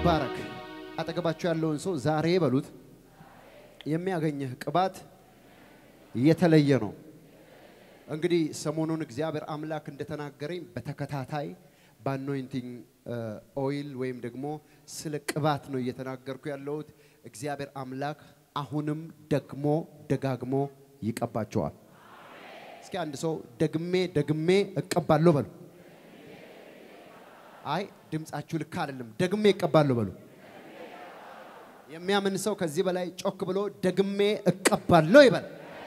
ይባረክ። አጠገባችሁ ያለውን ሰው ዛሬ በሉት የሚያገኝህ ቅባት የተለየ ነው። እንግዲህ ሰሞኑን እግዚአብሔር አምላክ እንደተናገረኝ በተከታታይ በአኖይንቲንግ ኦይል ወይም ደግሞ ስለ ቅባት ነው እየተናገርኩ ያለሁት። እግዚአብሔር አምላክ አሁንም ደግሞ ደጋግሞ ይቀባቸዋል። እስኪ አንድ ሰው ደግሜ ደግሜ እቀባለሁ በሉ። አይ ድምፃችሁ ልክ አይደለም። ደግሜ እቀባለሁ በሉ። የሚያምን ሰው ከዚህ በላይ ጮክ ብሎ ደግሜ እቀባለሁ ይበል።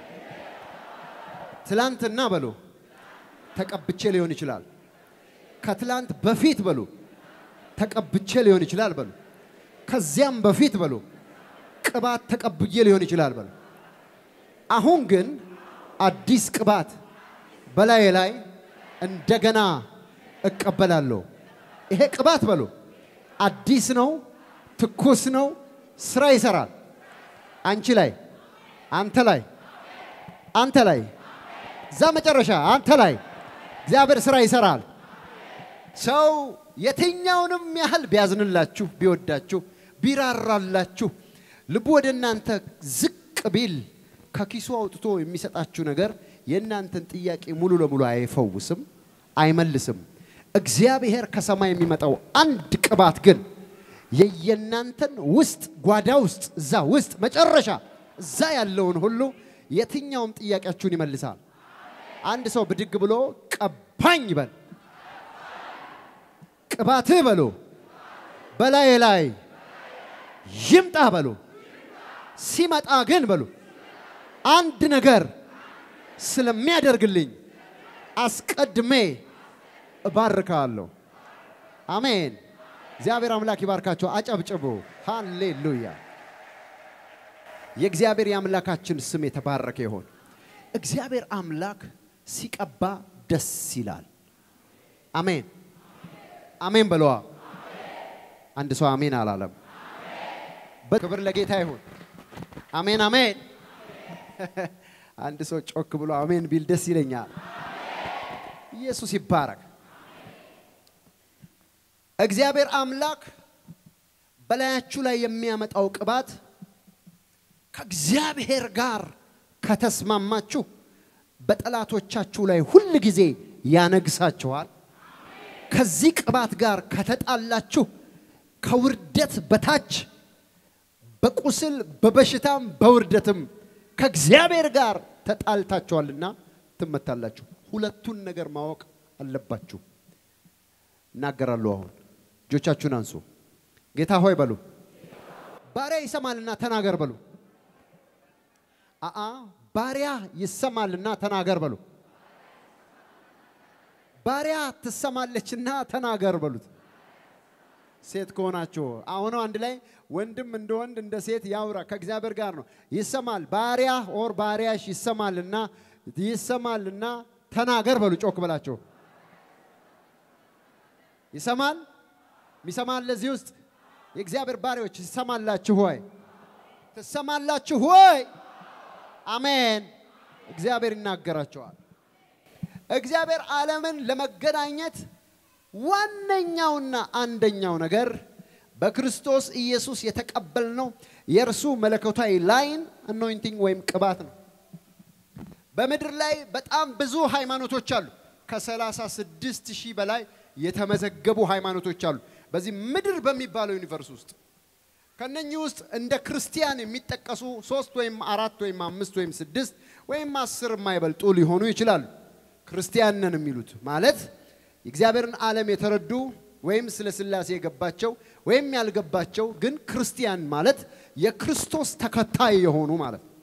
ትላንትና በሉ ተቀብቼ ሊሆን ይችላል። ከትላንት በፊት በሉ ተቀብቼ ሊሆን ይችላል በሉ። ከዚያም በፊት በሉ ቅባት ተቀብዬ ሊሆን ይችላል በሉ። አሁን ግን አዲስ ቅባት በላዬ ላይ እንደገና እቀበላለሁ። ይሄ ቅባት በሉ አዲስ ነው፣ ትኩስ ነው፣ ስራ ይሰራል። አንቺ ላይ፣ አንተ ላይ፣ አንተ ላይ፣ እዛ መጨረሻ አንተ ላይ እግዚአብሔር ስራ ይሰራል። ሰው የትኛውንም ያህል ቢያዝንላችሁ፣ ቢወዳችሁ፣ ቢራራላችሁ፣ ልቡ ወደ እናንተ ዝቅ ቢል ከኪሱ አውጥቶ የሚሰጣችሁ ነገር የእናንተን ጥያቄ ሙሉ ለሙሉ አይፈውስም፣ አይመልስም። እግዚአብሔር ከሰማይ የሚመጣው አንድ ቅባት ግን የየናንተን ውስጥ ጓዳ ውስጥ እዛ ውስጥ መጨረሻ እዛ ያለውን ሁሉ የትኛውም ጥያቄያችሁን ይመልሳል። አንድ ሰው ብድግ ብሎ ቀባኝ ይበል። ቅባትህ በሎ በላዬ ላይ ይምጣ በሎ። ሲመጣ ግን በሉ አንድ ነገር ስለሚያደርግልኝ አስቀድሜ እባርካለሁ። አሜን። እግዚአብሔር አምላክ ይባርካቸው። አጨብጭቡ። ሃሌሉያ። የእግዚአብሔር የአምላካችን ስም የተባረከ ይሆን። እግዚአብሔር አምላክ ሲቀባ ደስ ይላል። አሜን አሜን በለዋ። አንድ ሰው አሜን አላለም። ክብር ለጌታ ይሁን። አሜን አሜን። አንድ ሰው ጮክ ብሎ አሜን ቢል ደስ ይለኛል። ኢየሱስ ይባረክ። እግዚአብሔር አምላክ በላያችሁ ላይ የሚያመጣው ቅባት ከእግዚአብሔር ጋር ከተስማማችሁ በጠላቶቻችሁ ላይ ሁል ጊዜ ያነግሳችኋል። ከዚህ ቅባት ጋር ከተጣላችሁ ከውርደት በታች በቁስል በበሽታም በውርደትም ከእግዚአብሔር ጋር ተጣልታችኋልና ትመታላችሁ። ሁለቱን ነገር ማወቅ አለባችሁ። እናገራለሁ። አሁን እጆቻችሁን አንሱ። ጌታ ሆይ በሉ። ባሪያ ይሰማልና ተናገር በሉ። አአ ባሪያ ይሰማልና ተናገር በሉ። ባሪያ ትሰማለችና ተናገር በሉት። ሴት ከሆናችሁ አሁን አንድ ላይ ወንድም እንደ ወንድ እንደ ሴት ያውራ፣ ከእግዚአብሔር ጋር ነው። ይሰማል ባሪያ ኦር ባሪያሽ ይሰማልና ይሰማልና ተናገር በሉ። ጮክ በላቸው። ይሰማል ሚሰማል። ለዚህ ውስጥ የእግዚአብሔር ባሪያዎች ይሰማላችሁ ሆይ? ትሰማላችሁ ሆይ? አሜን። እግዚአብሔር ይናገራቸዋል። እግዚአብሔር ዓለምን ለመገናኘት ዋነኛውና አንደኛው ነገር በክርስቶስ ኢየሱስ የተቀበልነው የእርሱ መለኮታዊ ላይን አኖይንቲንግ ወይም ቅባት ነው። በምድር ላይ በጣም ብዙ ሃይማኖቶች አሉ። ከ36 ሺህ በላይ የተመዘገቡ ሃይማኖቶች አሉ በዚህ ምድር በሚባለው ዩኒቨርስ ውስጥ። ከነኚህ ውስጥ እንደ ክርስቲያን የሚጠቀሱ ሶስት ወይም አራት ወይም አምስት ወይም ስድስት ወይም አስር የማይበልጡ ሊሆኑ ይችላሉ። ክርስቲያን ነን የሚሉት ማለት የእግዚአብሔርን ዓለም የተረዱ ወይም ስለ ስላሴ የገባቸው ወይም ያልገባቸው ግን ክርስቲያን ማለት የክርስቶስ ተከታይ የሆኑ ማለት ነው።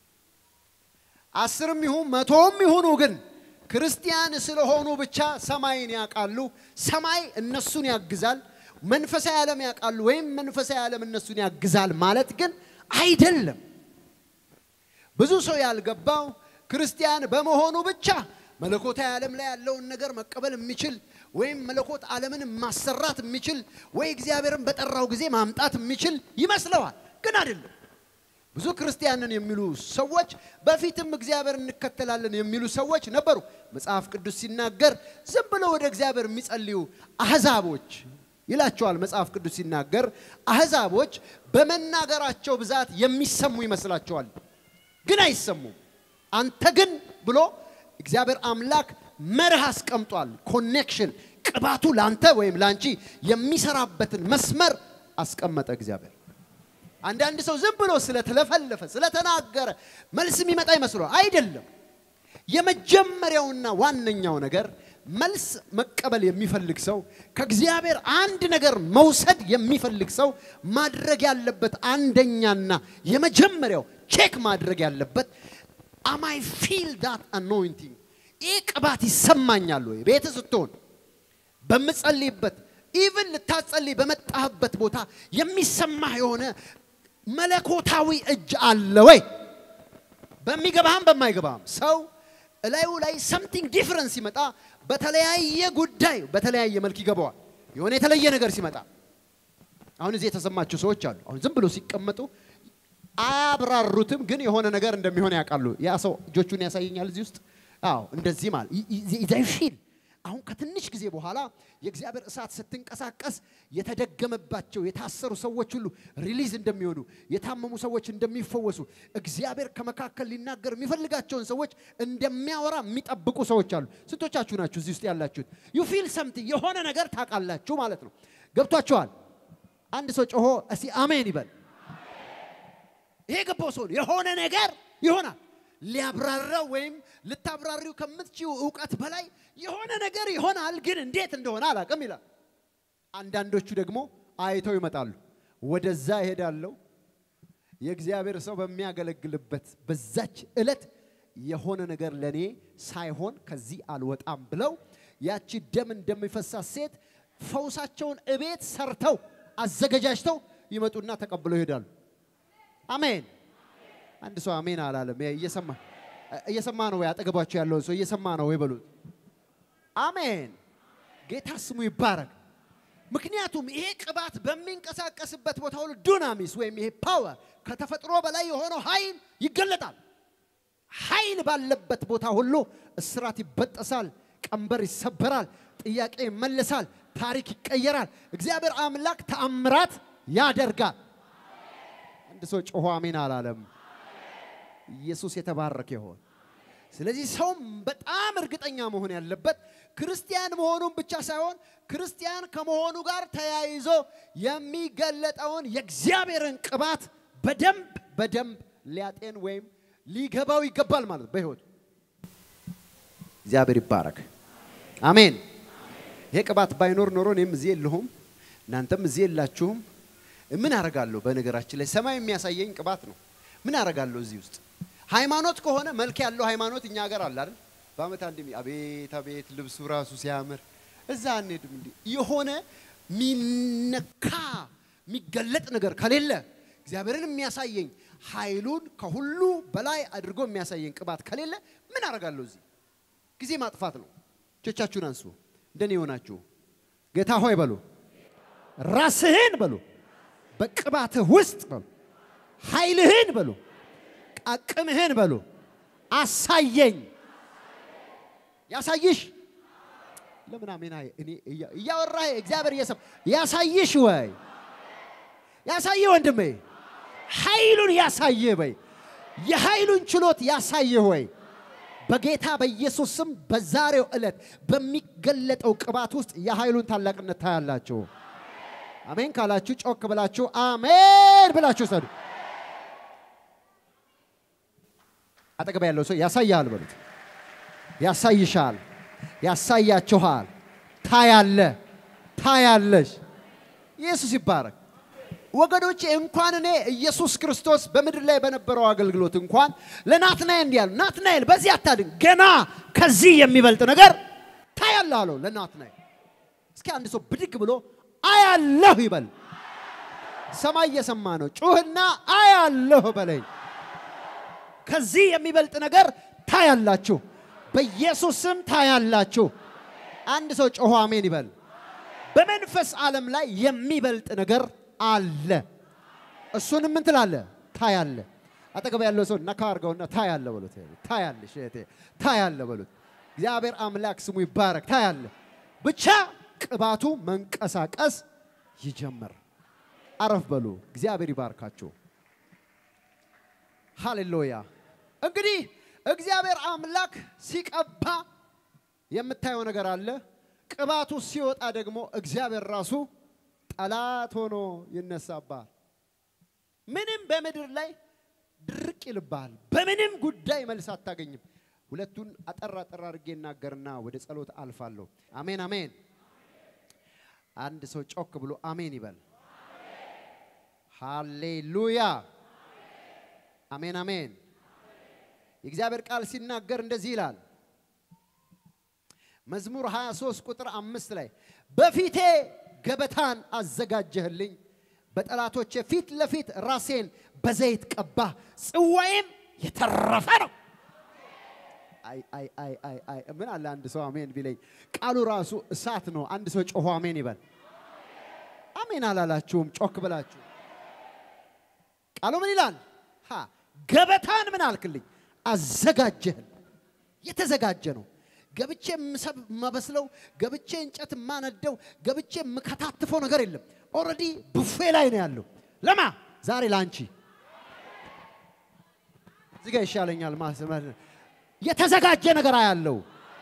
አስርም ይሁን መቶም ይሁኑ ግን ክርስቲያን ስለሆኑ ብቻ ሰማይን ያውቃሉ። ሰማይ እነሱን ያግዛል። መንፈሳዊ ዓለም ያውቃሉ ወይም መንፈሳዊ ዓለም እነሱን ያግዛል ማለት ግን አይደለም። ብዙ ሰው ያልገባው ክርስቲያን በመሆኑ ብቻ መለኮታዊ ዓለም ላይ ያለውን ነገር መቀበል የሚችል ወይም መለኮት ዓለምን ማሰራት የሚችል ወይ እግዚአብሔርን በጠራው ጊዜ ማምጣት የሚችል ይመስለዋል። ግን አይደለም። ብዙ ክርስቲያንን የሚሉ ሰዎች በፊትም እግዚአብሔር እንከተላለን የሚሉ ሰዎች ነበሩ። መጽሐፍ ቅዱስ ሲናገር ዝም ብለው ወደ እግዚአብሔር የሚጸልዩ አሕዛቦች ይላቸዋል መጽሐፍ ቅዱስ ሲናገር። አሕዛቦች በመናገራቸው ብዛት የሚሰሙ ይመስላቸዋል፣ ግን አይሰሙም። አንተ ግን ብሎ እግዚአብሔር አምላክ መርህ አስቀምጧል። ኮኔክሽን ቅባቱ ላንተ ወይም ላንቺ የሚሰራበትን መስመር አስቀመጠ እግዚአብሔር። አንዳንድ ሰው ዝም ብሎ ስለተለፈለፈ ስለተናገረ መልስ የሚመጣ ይመስሏል። አይደለም። የመጀመሪያውና ዋነኛው ነገር መልስ መቀበል የሚፈልግ ሰው ከእግዚአብሔር አንድ ነገር መውሰድ የሚፈልግ ሰው ማድረግ ያለበት አንደኛና የመጀመሪያው ቼክ ማድረግ ያለበት አማይ ፊል ዳት አኖይንቲንግ ይህ ቅባት ይሰማኛል ወይ? ቤት ስትሆን በምጸልይበት ኢቭን ልታጸልይ በመጣህበት ቦታ የሚሰማህ የሆነ መለኮታዊ እጅ አለ ወይ? በሚገባህም በማይገባህም ሰው እላዩ ላይ ሰምቲንግ ዲፍረንስ ሲመጣ በተለያየ ጉዳይ በተለያየ መልክ ይገባዋል። የሆነ የተለየ ነገር ሲመጣ አሁን እዚህ የተሰማቸው ሰዎች አሉ። አሁን ዝም ብሎ ሲቀመጡ አያብራሩትም፣ ግን የሆነ ነገር እንደሚሆን ያውቃሉ። ያ ሰው እጆቹን ያሳየኛል እዚህ ውስጥ አዎ፣ እንደዚህ ማለት ፊል አሁን ከትንሽ ጊዜ በኋላ የእግዚአብሔር እሳት ስትንቀሳቀስ የተደገመባቸው የታሰሩ ሰዎች ሁሉ ሪሊዝ እንደሚሆኑ የታመሙ ሰዎች እንደሚፈወሱ እግዚአብሔር ከመካከል ሊናገር የሚፈልጋቸውን ሰዎች እንደሚያወራ የሚጠብቁ ሰዎች አሉ። ስንቶቻችሁ ናችሁ እዚህ ውስጥ ያላችሁት? ዩ ፊል ሰምቲንግ የሆነ ነገር ታውቃላችሁ ማለት ነው። ገብቷችኋል? አንድ ሰው ጮሆ እስቲ አሜን ይበል። ይሄ ገባው ሰው የሆነ ነገር ይሆናል። ሊያብራራው ወይም ልታብራሪው ከምትችው እውቀት በላይ የሆነ ነገር ይሆናል፣ ግን እንዴት እንደሆነ አላውቅም ይላል። አንዳንዶቹ ደግሞ አይተው ይመጣሉ። ወደዛ እሄዳለሁ የእግዚአብሔር ሰው በሚያገለግልበት በዛች ዕለት የሆነ ነገር ለእኔ ሳይሆን ከዚህ አልወጣም ብለው ያቺ ደም እንደሚፈሳት ሴት ፈውሳቸውን እቤት ሰርተው አዘገጃጅተው ይመጡና ተቀብለው ይሄዳሉ። አሜን። አንድ ሰው አሜን አላለም። እየሰማ እየሰማ ነው ወይ? አጠገባቸው ያለውን ሰው እየሰማ ነው ወይ በሉት። አሜን። ጌታ ስሙ ይባረክ። ምክንያቱም ይሄ ቅባት በሚንቀሳቀስበት ቦታ ሁሉ ዱናሚስ ወይም ይሄ ፓወር ከተፈጥሮ በላይ የሆነው ኃይል ይገለጣል። ኃይል ባለበት ቦታ ሁሉ እስራት ይበጠሳል፣ ቀንበር ይሰበራል፣ ጥያቄ ይመለሳል፣ ታሪክ ይቀየራል። እግዚአብሔር አምላክ ተአምራት ያደርጋል። አንድ ሰው ጮሆ አሜን አላለም። ኢየሱስ የተባረከ ይሆን። ስለዚህ ሰውም በጣም እርግጠኛ መሆን ያለበት ክርስቲያን መሆኑን ብቻ ሳይሆን ክርስቲያን ከመሆኑ ጋር ተያይዞ የሚገለጠውን የእግዚአብሔርን ቅባት በደንብ በደንብ ሊያጤን ወይም ሊገባው ይገባል ማለት በሕይወቱ። እግዚአብሔር ይባረክ። አሜን። ይሄ ቅባት ባይኖር ኖሮ እኔም እዚህ የለሁም፣ እናንተም እዚህ የላችሁም። ምን አረጋለሁ? በነገራችን ላይ ሰማይ የሚያሳየኝ ቅባት ነው። ምን አረጋለሁ እዚህ ውስጥ? ሃይማኖት ከሆነ መልክ ያለው ሃይማኖት እኛ ሀገር አለ አይደል? በአመት አንድ አቤት አቤት ልብሱ ራሱ ሲያምር እዛ አንሄድም እንዲ የሆነ ሚነካ የሚገለጥ ነገር ከሌለ እግዚአብሔርን የሚያሳየኝ ኃይሉን ከሁሉ በላይ አድርጎ የሚያሳየኝ ቅባት ከሌለ ምን አረጋለሁ እዚህ? ጊዜ ማጥፋት ነው። እጆቻችሁን አንሱ። እንደኔ የሆናችሁ ጌታ ሆይ በሉ፣ ራስህን በሉ፣ በቅባትህ ውስጥ በሉ፣ ኃይልህን በሉ፣ አቅምህን በሉ፣ አሳየኝ። ያሳይሽ ለምን አሜን? አይ እኔ እያወራህ እግዚአብሔር እየሰማ ያሳይሽ ወይ ያሳይህ ወንድሜ፣ ኃይሉን ያሳይህ በይ፣ የኃይሉን ችሎት ያሳይህ ወይ በጌታ በኢየሱስ ስም በዛሬው ዕለት በሚገለጠው ቅባት ውስጥ የኃይሉን ታላቅነት ታያላችሁ። አሜን ካላችሁ ጮክ ብላችሁ አሜን ብላችሁ ሰዱ። አጠገባ ያለው ሰው ያሳያል በሉት። ያሳይሻል፣ ያሳያችኋል። ታያለ፣ ታያለሽ። ኢየሱስ ይባረክ። ወገኖቼ እንኳን እኔ ኢየሱስ ክርስቶስ በምድር ላይ በነበረው አገልግሎት እንኳን ለናትናኤል እንዲህ ያለው ናትናኤል በዚህ አታድን፣ ገና ከዚህ የሚበልጥ ነገር ታያለህ አለው ለናትናኤል። እስኪ አንድ ሰው ብድግ ብሎ አያለሁ ይበል። ሰማይ እየሰማ ነው። ጩህና አያለሁ በለኝ። ከዚህ የሚበልጥ ነገር ታያላችሁ፣ በኢየሱስ ስም ታያላችሁ። አንድ ሰው ጮሆ አሜን ይበል። በመንፈስ ዓለም ላይ የሚበልጥ ነገር አለ። እሱንም ምን ትላለህ? ታያለ። አጠገብ ያለው ሰው ነካ አድርገውና ታያለ በሉት። ታያለሽ እህቴ፣ ታያለ በሉት። እግዚአብሔር አምላክ ስሙ ይባረክ። ታያለ። ብቻ ቅባቱ መንቀሳቀስ ይጀምር። አረፍ በሉ። እግዚአብሔር ይባርካችሁ። ሃሌሉያ። እንግዲህ እግዚአብሔር አምላክ ሲቀባ የምታየው ነገር አለ። ቅባቱ ሲወጣ ደግሞ እግዚአብሔር ራሱ ጠላት ሆኖ ይነሳባል። ምንም በምድር ላይ ድርቅ ይልብሃል። በምንም ጉዳይ መልስ አታገኝም። ሁለቱን አጠር አጠር አድርጌ እናገርና ወደ ጸሎት አልፋለሁ። አሜን አሜን። አንድ ሰው ጮክ ብሎ አሜን ይበል። ሃሌሉያ አሜን አሜን። የእግዚአብሔር ቃል ሲናገር እንደዚህ ይላል። መዝሙር 23 ቁጥር አምስት ላይ በፊቴ ገበታን አዘጋጀህልኝ፣ በጠላቶቼ ፊት ለፊት ራሴን በዘይት ቀባህ፣ ጽዋዬም የተረፈ ነው። አይ አይ አይ አይ አይ ምን አለ አንድ ሰው አሜን ቢለኝ፣ ቃሉ ራሱ እሳት ነው። አንድ ሰው ጮሆ አሜን ይበል። አሜን አላላችሁም? ጮክ ብላችሁ ቃሉ ምን ይላል? ሀ ገበታን ምን አልክልኝ? አዘጋጀህን። የተዘጋጀ ነው። ገብቼ ምሰብ ማበስለው ገብቼ እንጨት ማነደው ገብቼ የምከታትፈው ነገር የለም። ኦልሬዲ ቡፌ ላይ ነው ያለው። ለማ ዛሬ ላንቺ እዚህ ጋር ይሻለኛል። ማስመር የተዘጋጀ ነገር አያለው።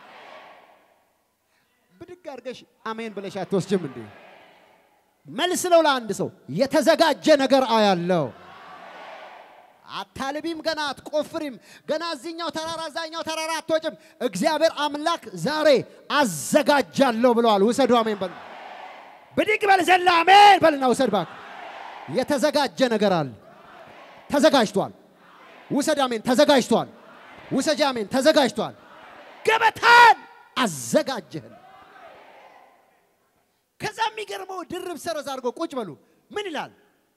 ብድግ አድርገሽ አሜን ብለሽ አትወስጅም እንዴ? መልስ ነው ለአንድ ሰው የተዘጋጀ ነገር አያለው። አታልቢም፣ ገና አትቆፍሪም፣ ገና እዚኛው ተራራ እዛኛው ተራራ አትወጭም። እግዚአብሔር አምላክ ዛሬ አዘጋጃለሁ ብለዋል። ውሰዱ፣ አሜን በሉ። ብድግ በል ዘላ አሜን በልና ውሰድ እባክህ። የተዘጋጀ ነገር አለ፣ ተዘጋጅቷል። ውሰድ፣ አሜን ተዘጋጅቷል። ውሰጅ፣ አሜን ተዘጋጅቷል። ገበታን አዘጋጀህን። ከዛ የሚገርመው ድርብ ሰረዝ አድርጎ ቁጭ በሉ ምን ይላል?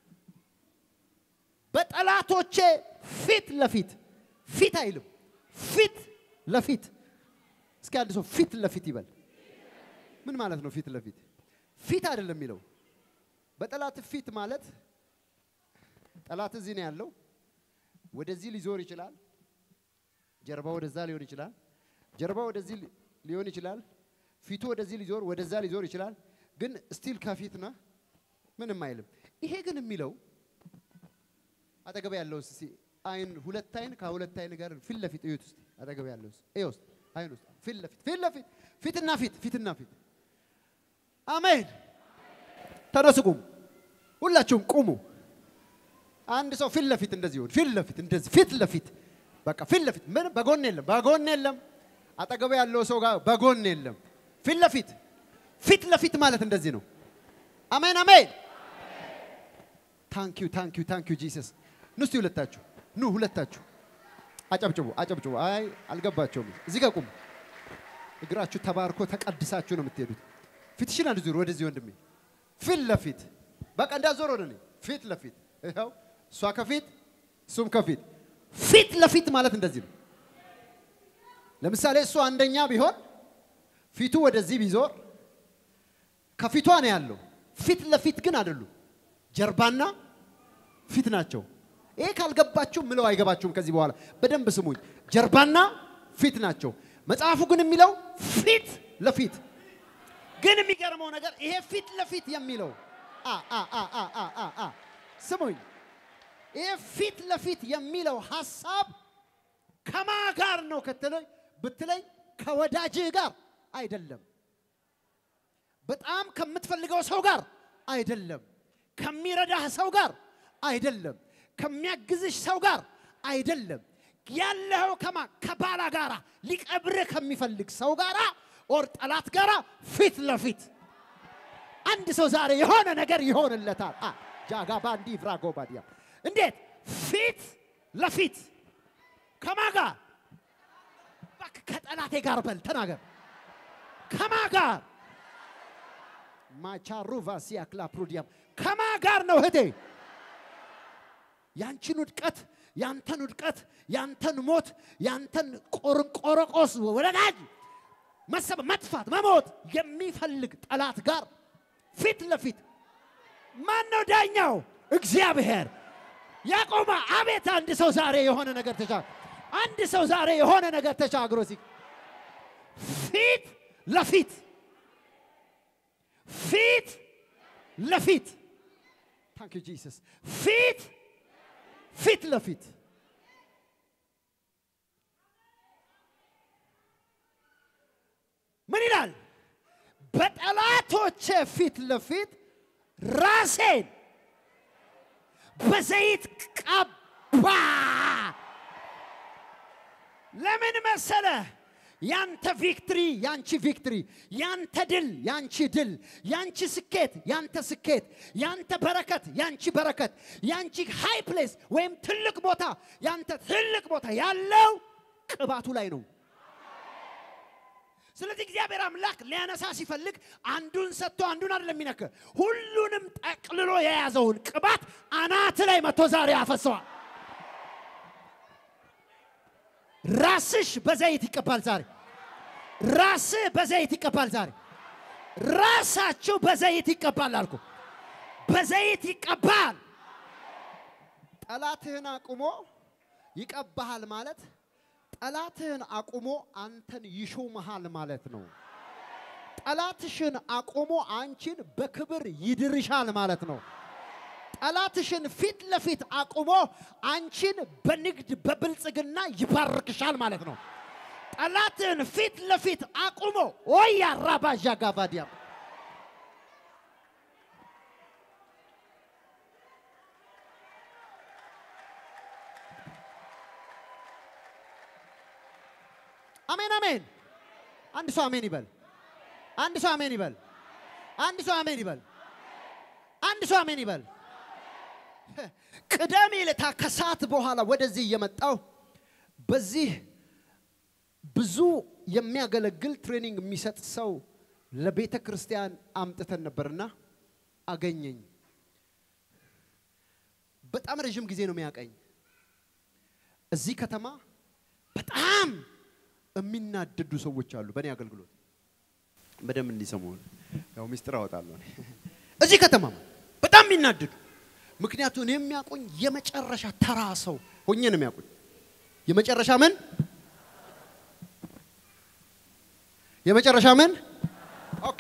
በጠላቶቼ ፊት ለፊት ፊት አይልም፣ ፊት ለፊት እስኪ አንድ ሰው ፊት ለፊት ይበል። ምን ማለት ነው? ፊት ለፊት ፊት አይደለም የሚለው። በጠላት ፊት ማለት ጠላት እዚህ ነው ያለው። ወደዚህ ሊዞር ይችላል። ጀርባ ወደዛ ሊሆን ይችላል። ጀርባ ወደዚህ ሊሆን ይችላል። ፊቱ ወደዚህ ሊዞር ወደዛ ሊዞር ይችላል። ግን ስቲል ከፊት ነህ፣ ምንም አይልም። ይሄ ግን የሚለው አጠገብ ያለው እስቲ አይን ሁለት አይን ከሁለት አይን ጋር ፊት ለፊት እዩት እስቲ አጠገብ ያለው እስቲ እዩ እስቲ አይን ውስጥ ፊት ለፊት ፊት ለፊት ፊትና ፊት ፊትና ፊት አሜን። ተነሱ ቁሙ፣ ሁላችሁም ቁሙ። አንድ ሰው ፊት ለፊት እንደዚህ ይሁን፣ ፊት ለፊት እንደዚህ ፊት ለፊት በቃ ፊት ለፊት ምን በጎን የለም፣ በጎን የለም። አጠገብ ያለው ሰው ጋር በጎን የለም። ፊት ለፊት ፊት ለፊት ማለት እንደዚህ ነው። አሜን አሜን። ታንኪዩ ታንኪዩ ታንኪዩ ጂሰስ ኑ እስቲ ሁለታችሁ ኑ ሁለታችሁ አጨብጭቡ አጨብጭቡ። አይ አልገባቸውም። እዚህ ጋር ቁሙ። እግራችሁ ተባርኮ ተቀድሳችሁ ነው የምትሄዱት። ፊትሽን አንድ ዙር ወደዚህ ወንድሜ፣ ፊት ለፊት በቃ እንዳዞር ወደ እኔ ፊት ለፊት ይኸው፣ እሷ ከፊት እሱም ከፊት ፊት ለፊት ማለት እንደዚህ ነው። ለምሳሌ እሱ አንደኛ ቢሆን ፊቱ ወደዚህ ቢዞር ከፊቷ ነው ያለው። ፊት ለፊት ግን አይደሉም፣ ጀርባና ፊት ናቸው። ይሄ ካልገባችሁ ምለው አይገባችሁም። ከዚህ በኋላ በደንብ ስሙኝ። ጀርባና ፊት ናቸው። መጽሐፉ ግን የሚለው ፊት ለፊት ግን የሚገርመው ነገር ይሄ ፊት ለፊት የሚለው አ አ አ አ አ አ አ ስሙኝ። ይሄ ፊት ለፊት የሚለው ሐሳብ ከማ ጋር ነው ከተለኝ ብትለኝ ከወዳጅህ ጋር አይደለም። በጣም ከምትፈልገው ሰው ጋር አይደለም። ከሚረዳህ ሰው ጋር አይደለም። ከሚያግዝሽ ሰው ጋር አይደለም። ያለኸው ከማ ከባላ ጋራ ሊቀብርህ ከሚፈልግ ሰው ጋራ ኦር ጠላት ጋራ ፊት ለፊት አንድ ሰው ዛሬ የሆነ ነገር ይሆንለታል። አ ጃጋ ባንዲ ፍራጎ ባዲያ እንዴት ፊት ለፊት ከማ ጋር እባክህ ከጠላቴ ጋር በል ተናገር። ከማ ጋር ማቻሩቫ ሲያክላ ፕሩዲያም ከማ ጋር ነው እህቴ? ያንቺን ውድቀት ያንተን ውድቀት ያንተን ሞት ያንተን ቆርቆረቆስ ወለዳጅ መሰብ መጥፋት መሞት የሚፈልግ ጠላት ጋር ፊት ለፊት ማን ነው ዳኛው? እግዚአብሔር ያቆማ። አቤት! አንድ ሰው ዛሬ የሆነ ነገር ተሻ አንድ ሰው ዛሬ የሆነ ነገር ተሻግሮ ሲ ፊት ለፊት ፊት ለፊት ታንክ ዩ ጂሰስ ፊት ፊት ለፊት ምን ይላል? በጠላቶቼ ፊት ለፊት ራሴን በዘይት ቀባ። ለምን መሰለ? ያንተ ቪክትሪ ያንቺ ቪክትሪ፣ ያንተ ድል ያንቺ ድል፣ ያንቺ ስኬት ያንተ ስኬት፣ ያንተ በረከት ያንቺ በረከት፣ ያንቺ ሃይ ፕሌስ ወይም ትልቅ ቦታ ያንተ ትልቅ ቦታ ያለው ቅባቱ ላይ ነው። ስለዚህ እግዚአብሔር አምላክ ሊያነሳ ሲፈልግ አንዱን ሰጥቶ አንዱን አይደለም የሚነክ ሁሉንም ጠቅልሎ የያዘውን ቅባት አናት ላይ መጥቶ ዛሬ ያፈሰዋል። ራስሽ በዘይት ይቀባል ዛሬ። ራስህ በዘይት ይቀባል ዛሬ። ራሳችሁ በዘይት ይቀባል አልኩ። በዘይት ይቀባል። ጠላትህን አቁሞ ይቀባሃል ማለት ጠላትህን አቁሞ አንተን ይሾመሃል ማለት ነው። ጠላትሽን አቁሞ አንቺን በክብር ይድርሻል ማለት ነው። ጠላትሽን ፊት ለፊት አቁሞ አንቺን በንግድ በብልጽግና ይባርክሻል ማለት ነው። ጠላትህን ፊት ለፊት አቁሞ ወያ ራባዣ ጋቫዲያ አሜን አሜን። አንድ ሰው አሜን ይበል። አንድ ሰው አሜን ይበል። አንድ ሰው አሜን ይበል። አንድ ሰው አሜን ይበል። ቅዳሜ ዕለታ ከሰዓት በኋላ ወደዚህ እየመጣው በዚህ ብዙ የሚያገለግል ትሬኒንግ የሚሰጥ ሰው ለቤተ ክርስቲያን አምጥተን ነበርና አገኘኝ። በጣም ረዥም ጊዜ ነው የሚያቀኝ። እዚህ ከተማ በጣም የሚናደዱ ሰዎች አሉ። በእኔ አገልግሎት በደንብ እንዲሰሙ ያው ሚስጥር አወጣለሁ። እኔ እዚህ ከተማ በጣም የሚናደዱ ምክንያቱም የሚያውቁኝ የመጨረሻ ተራ ሰው ሆኜ ነው የሚያውቁኝ። የመጨረሻ ምን የመጨረሻ ምን ኦኬ።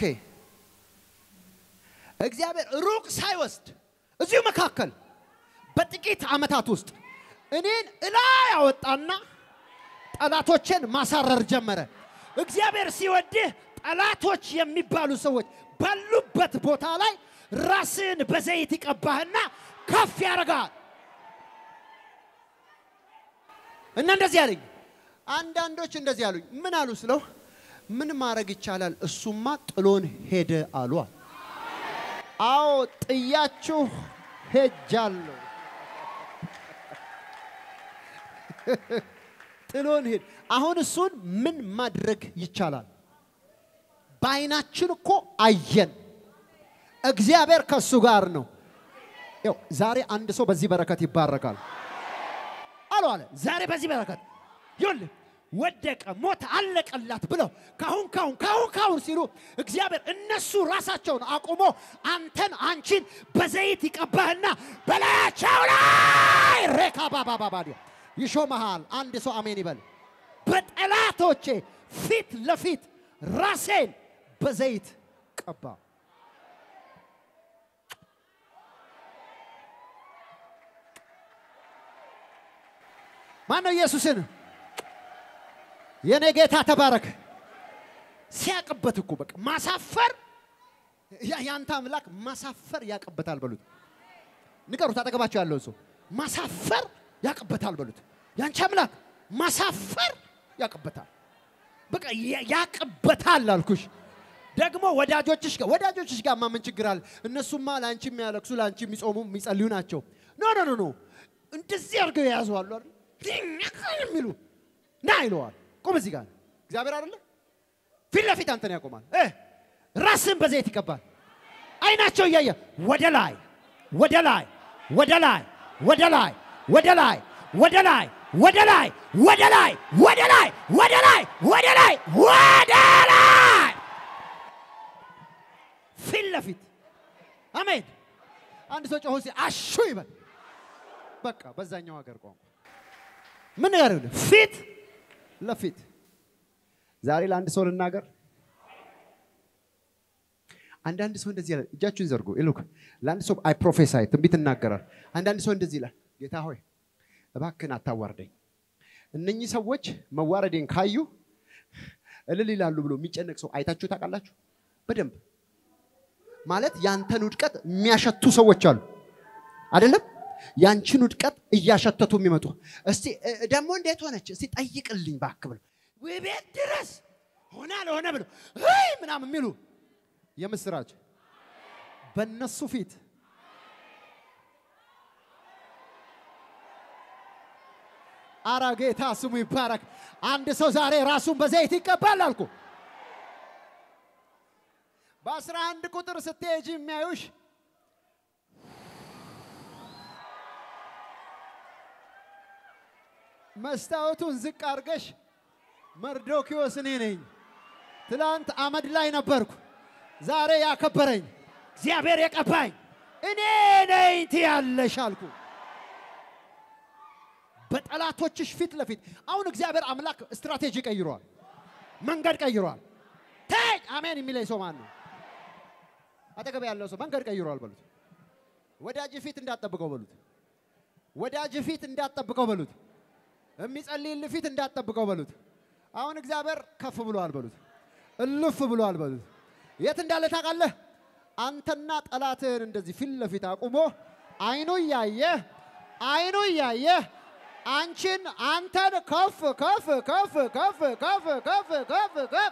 እግዚአብሔር ሩቅ ሳይወስድ እዚሁ መካከል በጥቂት ዓመታት ውስጥ እኔን እላ ያወጣና ጠላቶችን ማሳረር ጀመረ። እግዚአብሔር ሲወድህ ጠላቶች የሚባሉ ሰዎች ባሉበት ቦታ ላይ ራስን በዘይት ይቀባህና ከፍ ያደርጋል። እና እንደዚህ አለኝ። አንዳንዶች እንደዚህ አሉኝ። ምን አሉ ስለው ምን ማድረግ ይቻላል? እሱማ ጥሎን ሄደ አሉ። አዎ ጥያችሁ ሄጃለሁ። ጥሎን ሄድ። አሁን እሱን ምን ማድረግ ይቻላል? በአይናችን እኮ አየን። እግዚአብሔር ከእሱ ጋር ነው። ያው ዛሬ አንድ ሰው በዚህ በረከት ይባረካል አሉ አለ። ዛሬ በዚህ በረከት ይኸውልህ ወደቀ፣ ሞተ፣ አለቀላት ብለው ካሁን ካሁን ካሁን ካሁን ሲሉ እግዚአብሔር እነሱ ራሳቸውን አቁሞ አንተን አንቺን በዘይት ይቀባህና በላያቸው ላይ ሬካ ባባባባዲያ ይሾመሃል። አንድ ሰው አሜን ይበል። በጠላቶቼ ፊት ለፊት ራሴን በዘይት ቀባ። ማነው ኢየሱስን የኔ ጌታ ተባረክ። ሲያቅበት እኮ በቃ ማሳፈር ያንተ አምላክ ማሳፈር ያቅበታል በሉት። ንገሩት፣ አጠገባቸው ያለው ሰው ማሳፈር ያቅበታል በሉት። ያንቺ አምላክ ማሳፈር ያቅበታል። በቃ ያቅበታል አልኩሽ። ደግሞ ወዳጆችሽ ጋር ወዳጆችሽ ጋር ምን ችግር አለ? እነሱማ ለአንቺ የሚያለቅሱ ለአንቺ የሚጾሙ የሚጸልዩ ናቸው። ኖ ኖ ኖ ኖ እንደዚህ አድርገው የያዙ አሉ አይደል? የሚሉ ና ይለዋል። ቁም እዚህ ጋር እግዚአብሔር አይደለ ፊት ለፊት አንተን ያቆማል። ራስን በዘይት ይቀባል። አይናቸው እያየ ወደ ላይ ወደ ላይ ወደ ላይ ወደ ላይ ወደ ላይ ወደ ላይ ወደ ላይ ወደ ላይ ወደ ላይ ወደ ላይ ወደ ላይ ወደ ላይ ፊት ለፊት አሜን። አንድ ሰው ጮሆ አሹ ይበል። በቃ በዛኛው ሀገር ቋንቋ ምን ነገር ፊት ለፊት ዛሬ ለአንድ ሰው ልናገር። አንዳንድ ሰው እንደዚህ ይላል። እጃችሁን ዘርጉ። ይልኩ ለአንድ ሰው አይ ፕሮፌሳይ ትንቢት እናገራል። አንዳንድ ሰው እንደዚህ ይላል፣ ጌታ ሆይ እባክህን አታዋርደኝ። እነኚህ ሰዎች መዋረዴን ካዩ እልል ይላሉ ብሎ የሚጨነቅ ሰው አይታችሁ ታውቃላችሁ? በደንብ ማለት ያንተን ውድቀት የሚያሸቱ ሰዎች አሉ አይደለም? ያንቺን ውድቀት እያሸተቱ የሚመጡ እስቲ እ- ደግሞ እንዴት ሆነች እስቲ ጠይቅልኝ እባክህ ብሎ ወይ ቤት ድረስ ሆነ አልሆነ ብሎ ይ ምናምን የሚሉ የምስራች በእነሱ ፊት አረ ጌታ ስሙ ይባረክ። አንድ ሰው ዛሬ ራሱን በዘይት ይቀባል አልኩ። በአስራ አንድ ቁጥር ስትሄጂ የሚያዩሽ መስታወቱን ዝቅ አድርገሽ መርዶኪዎስ እኔ ነኝ። ትላንት አመድ ላይ ነበርኩ፣ ዛሬ ያከበረኝ እግዚአብሔር የቀባኝ እኔ ነኝ ትያለሽ አልኩ። በጠላቶችሽ ፊት ለፊት አሁን እግዚአብሔር አምላክ ስትራቴጂ ቀይሯል፣ መንገድ ቀይሯል። ተይ አሜን የሚለኝ ሰው ማን ነው? አጠገብ ያለው ሰው መንገድ ቀይሯል በሉት። ወዳጅ ፊት እንዳትጠብቀው በሉት። ወዳጅ ፊት እንዳትጠብቀው በሉት። የሚጸልይልህ ፊት እንዳትጠብቀው በሉት። አሁን እግዚአብሔር ከፍ ብሏል በሉት። እልፍ ብሏል በሉት። የት እንዳለ ታውቃለህ? አንተና ጠላትህን እንደዚህ ፊት ለፊት አቁሞ አይኑ እያየ አይኑ እያየ አንቺን አንተን ከፍ ከፍ ከፍ ከፍ ከፍ ከፍ ከፍ ከፍ